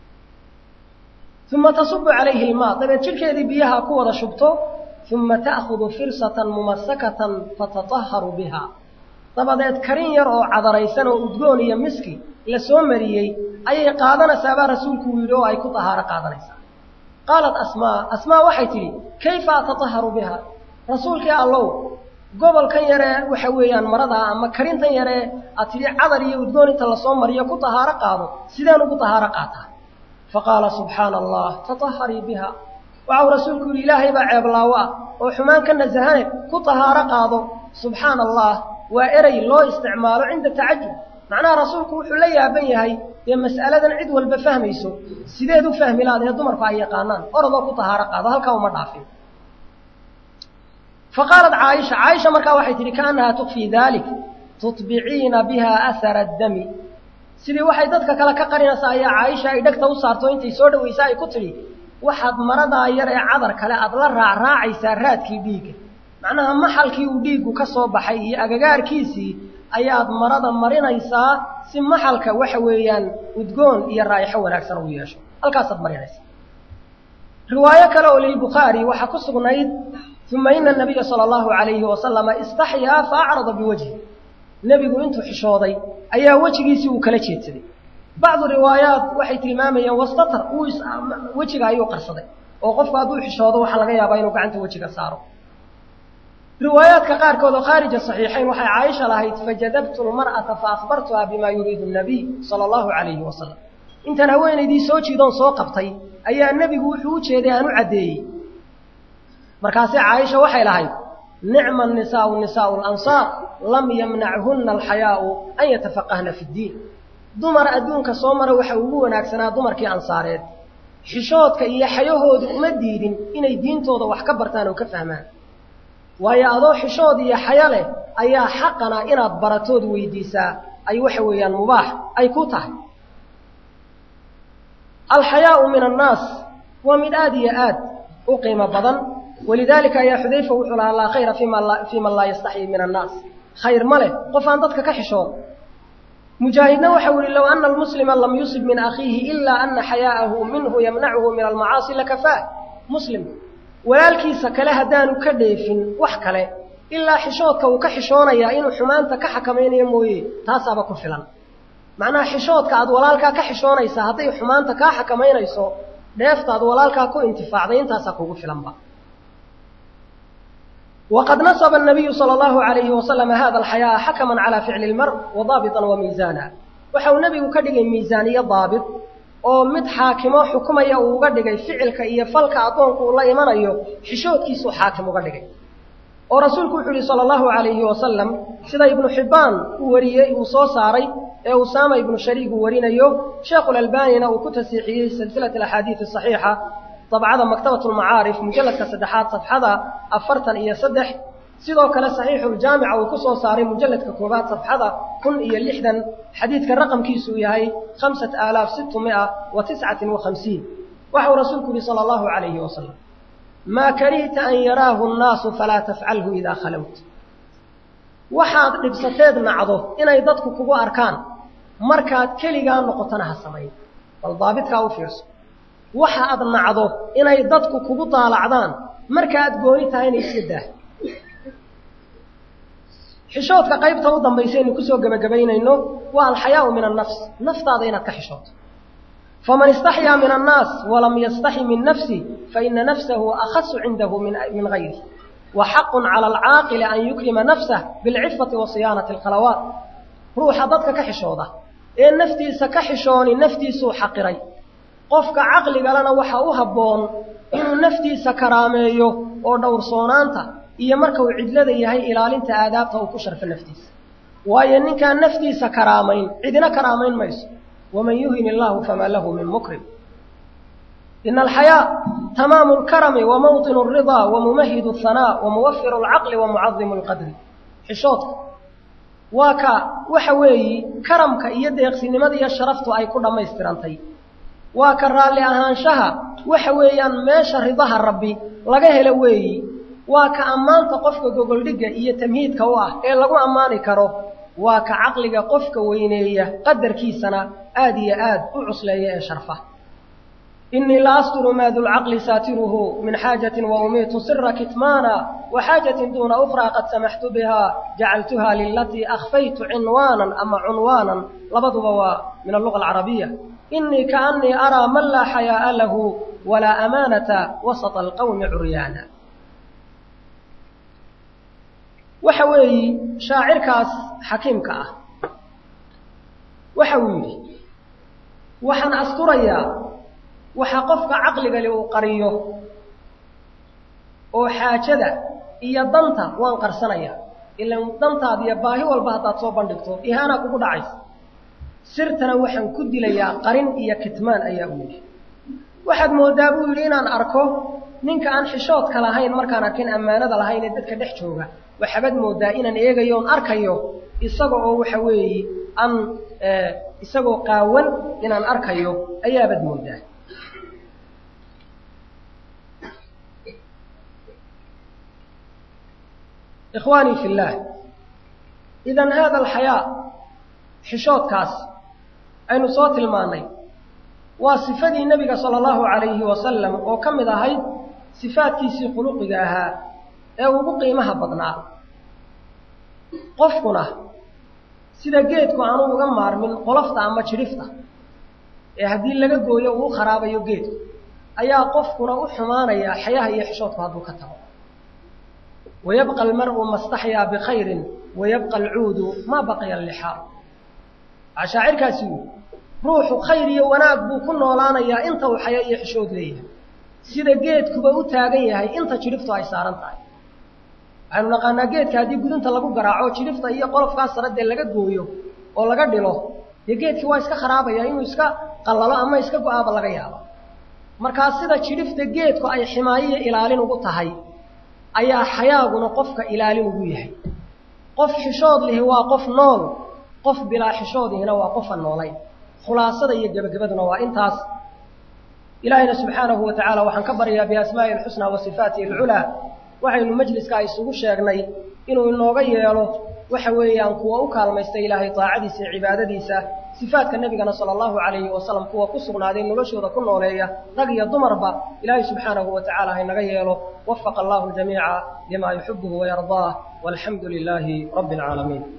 uma tasubu calayhi ilmaa dabeed jidhkeedii biyaha ku wada shubto uma ta'khudu firsatan mumasakatan fatataharu biha dabadeed karin yar oo cadaraysan oo udgoon iyo miski la soo mariyey ayay qaadanaysaabaa rasuulku uu yidhi oo ay ku tahaaro qaadanaysaa qaalat asmaa asmaa waxay tidhi kayfa atataharu biha rasuulkii allow gobolkan yaree waxa weeyaan maradaa ama karintan yaree aad tidhi cadar iyo udgoon inta lasoo mariyo ku tahaaro qaado sideen ugu tahaaro qaataa faqaala subxaana allah tataharii biha waxau rasuulku yidhi ilaahay baa ceeblaawo ah oo xumaan ka nasahane ku tahaaro qaado subxaana allah waa erey loo isticmaalo cinda tacajub macnaha rasuulku wuxuu la yaaban yahay dee mas'aladan cid walba fahmayso sideed u fahmi laadee dumarku ay yaqaanaan orodoo ku tahaaro qaado halkaa uma dhaafin fa qaalat caaisha caaisha markaa waxay tidhi kaannahaa tukfii dalik tutbiciina biha ahara addami sidii waxay dadka kale ka qarinaysaa ayaa caaisha ay dhegta u saarto intay soo dhawaysa ay ku tidhi waxaad maradaa yar ee cadar kale aad la raacraacaysaa raadkii dhiigga macnaha maxalkii uu dhiiggu ka soo baxay iyo agagaarkiisii ayaad marada marinaysaa si maxalka waxa weeyaan udgoon iyo raa'ixo wanaagsan uu yeesho halkaasaad marinaysaa riwaayo kale oo lilbukhaari waxaa ku sugnayd uma ina nabiya sala allahu calayhi wasalama istaxyaa fa acrada biwajhi nebigu intuu xishooday ayaa wejigiisii uu kala jeedsaday bacdu riwaayaat waxay tilmaamayeen wastatar uu wejiga ayuu qarsaday oo qofku hadduu xishoodo waxaa laga yaabaa inuu gacanta wejiga saaro riwaayaadka qaarkood oo khaarija saxiixayn waxay caaisha lahayd fajadabtu lmar'ata faahbartuha bima yuriidu nabiy sala allahu calayhi wasalam intaan haweenaydii soo jiidoon soo qabtay ayaa nebigu wuxuu u jeeday aan u caddeeyey markaase caaisha waxay lahayd nicma nisaau nisaau lansaar lam yamnachunna alxayaau an yatafaqahna fi ddiin dumar adduunka soo mara waxa ugu wanaagsanaa dumarkii ansaareed xishoodka iyo xayahoodu uma diidin inay diintooda wax ka bartaan oo ka fahmaan waayo adoo xishood iyo xayo leh ayaa xaqana inaad baratood weydiisaa ay waxa weeyaan mubaax ay ku tahay alxayaau min annaas waa mid aad iyo aad u qiimo badan walidaalika ayaa xudayfa wuxuu lahaa laa khayra fii man laa yastaxyi min annaas khayr ma leh qof aan dadka ka xishoon mujaahidna waxau yihi low ana almuslima lam yusib min akhiihi ilaa ana xayaa'ahu minhu yamnacuhu min almacaasi lakafaah muslim walaalkiisa kale haddaanu ka dheefin wax kale ilaa xishoodka uu ka xishoonayaa inuu xumaanta ka xakamaynayo mooye taasaaba ku filan macnaha xishoodka aad walaalkaa ka xishoonaysaa hadday xumaanta kaa xakamaynayso dheefta aad walaalkaa ku intifaacday intaasaa kugu filanba waqad nasaba الnabiyu salى اllahu عalayhi wasalam hada alxayaaa xakaman calى ficli اlmar wadaabiطan wamiisaana waxa uu nebigu ka dhigay miisaaniyo daabit oo mid xaakimo xukumaya uu uga dhigay ficilka iyo falka addoonku uu la imanayo xishoodkiisuu xaakim uga dhigay oo rasuulku wuxuu yihi salى اllahu عalayhi wasalam sida ibnu xibbaan uu wariyey uu soo saaray ee usaama ibnu shariig uu warinayo sheekhulalbanina uu ku tasiixiyey silsilat axaadiid صaxiixa dabcada maktabat lmacaarif mujalladka saddexaad safxada afartan iyo saddex sidoo kale saxiixuljaamica uu ku soo saaray mujalladka koobaad safxada kun iyo lixdan xadiidka raqamkiisuu yahay khamsat aalaaf sittu mia wa tiscatin wa khamsiin waxau rasuulku yihi sala allahu calayhi wasalam maa karihta an yaraahu nnaasu falaa tafcalhu idaa khalowt waxaad dhibsateed nacdo inay dadku kugu arkaan markaad keligaa noqotona ha samayn bal daabitkaa u fiirso waxa aad nacdo inay dadku kugu daalacdaan marka aad gooni tahayna iska daah xishoodka qaybta u dambaysaynu kusoo gebagabaynayno waa alxayaau min annafs naftaada inaad ka xishooto faman istaxyaa min annaas walam yastaxi min nafsi faina nafsahu akhasu cindahu min gayri wa xaqun cala alcaaqili an yukrima nafsah bilcifati wa siyaanati alkhalawaat ruuxa dadka ka xishooda ee naftiisa ka xishooni naftiisuu xaqiray qofka caqligalena waxa u habboon inuu naftiisa karaameeyo oo dhowrsoonaanta iyo marka uu cidlada yahay ilaalinta aadaabta uu ku sharfo naftiisa waayo ninkaan naftiisa karaamayn cidina karaamayn mayso waman yuhin illaahu famaa lahu min mukrim ina alxayaa tamaamu lkarami wa mawطinu alridaa wa mumahidu alhanaa wa muwafiru alcaqli wa mucadimu alqadri xishoodka waa ka waxa weeyi karamka iyo deeqsinimada iyo sharaftu ay ku dhammaystirantay waa ka raalli ahaanshaha waxa weeyaan meesha ridaha rabbi laga helo weeyi waa ka ammaanta qofka gogoldhigga iyo tamhiidka u ah ee lagu ammaani karo waa ka caqliga qofka weyneeya qadarkiisana aad iyo aad u cusleeya ee sharfa inii la asturu maa dulcaqli saatiruhu min xaajatin wa umiitu sira kitmaana wa xaajatin duuna ukhraa qad samaxtu biha jacaltuha lilatii akhfaytu cinwaanan ama cunwaanan labaduba waa min alluga alcarabiya inii kaanii araa man laa xayaa'a lahu walaa amaanata wasata alqawmi curyaana waxa weeyi shaacirkaas xakiimka ah waxa uu yidhi waxaan asturayaa waxa qofka caqligale uu qariyo oo xaajada iyo danta waan qarsanayaa ilan dantaada iyo baahi walba haddaad soo bandhigto ihaanaa kugu dhacaysa sirtana waxaan ku dilayaa qarin iyo kitmaan ayaa u yidhi waxaad moodaa buu yidhi inaan arko ninka aan xishoodka lahayn markaan arkin ammaanada lahayn ee dadka dhex jooga waxaabad moodaa inaan eegayo oon arkayo isaga oo waxa weeye aan isagoo qaawan inaan arkayo ayaabad moodaa ikhwaanii fi illaah idan haada alxayaa xishoodkaas aynu soo tilmaannay waa sifadii nebiga sala allahu calayhi wasalam oo ka mid ahayd sifaadkiisii khuluqiga ahaa ee ugu qiimaha badnaa qofkuna sida geedku aanu uga maarmin qolofta ama jidhifta ee haddii laga gooyo uu kharaabayo geedku ayaa qofkuna u xumaanayaa xayaha iyo xishoodku hadduu ka tago wayabqa almar'u mastaxyaa bikhayrin wayabqa alcuudu maa baqiya allixaa waxaa shaacirkaasi yidhi ruuxu khayr iyo wanaag buu ku noolaanayaa inta uu xayo iyo xishood leeyahay sida geedkuba u taagan yahay inta jidhiftu ay saaran tahay waxaynu naqaanaa geedka haddii gudunta lagu garaaco jidhifta iyo qolofkaas sare dee laga gooyo oo laga dhilo dee geedkii waa iska kharaabaya inuu iska qallalo ama iska go-aaba laga yaabo markaa sida jidhifta geedku ay ximaayiyo ilaalin ugu tahay ayaa xayaaguna qofka ilaalin ugu yahay qof xishood lihi waa qof nool qof bilaa xishoodiina waa qofan noolayn khulaasada iyo gebagabaduna waa intaas ilaahayna subxaanahu wa tacaala waxaan ka baryaa biasmaa'ihi alxusnaa wa sifaatihi alculaa waxaynu majliskaa isugu sheegnay inuu inooga yeelo waxa weeyaan kuwa u kaalmaystay ilaahay daacadiisa iyo cibaadadiisa sifaadka nebigana sala allahu calayhi wasalam kuwa ku sugnaaday noloshooda ku nooleeya rag iyo dumarba ilaahay subxaanahu wa tacaala haynaga yeelo wafaqa allahu jamiica lima yuxibuhu wayardaah walxamdu lilaahi rabbi alcaalamiin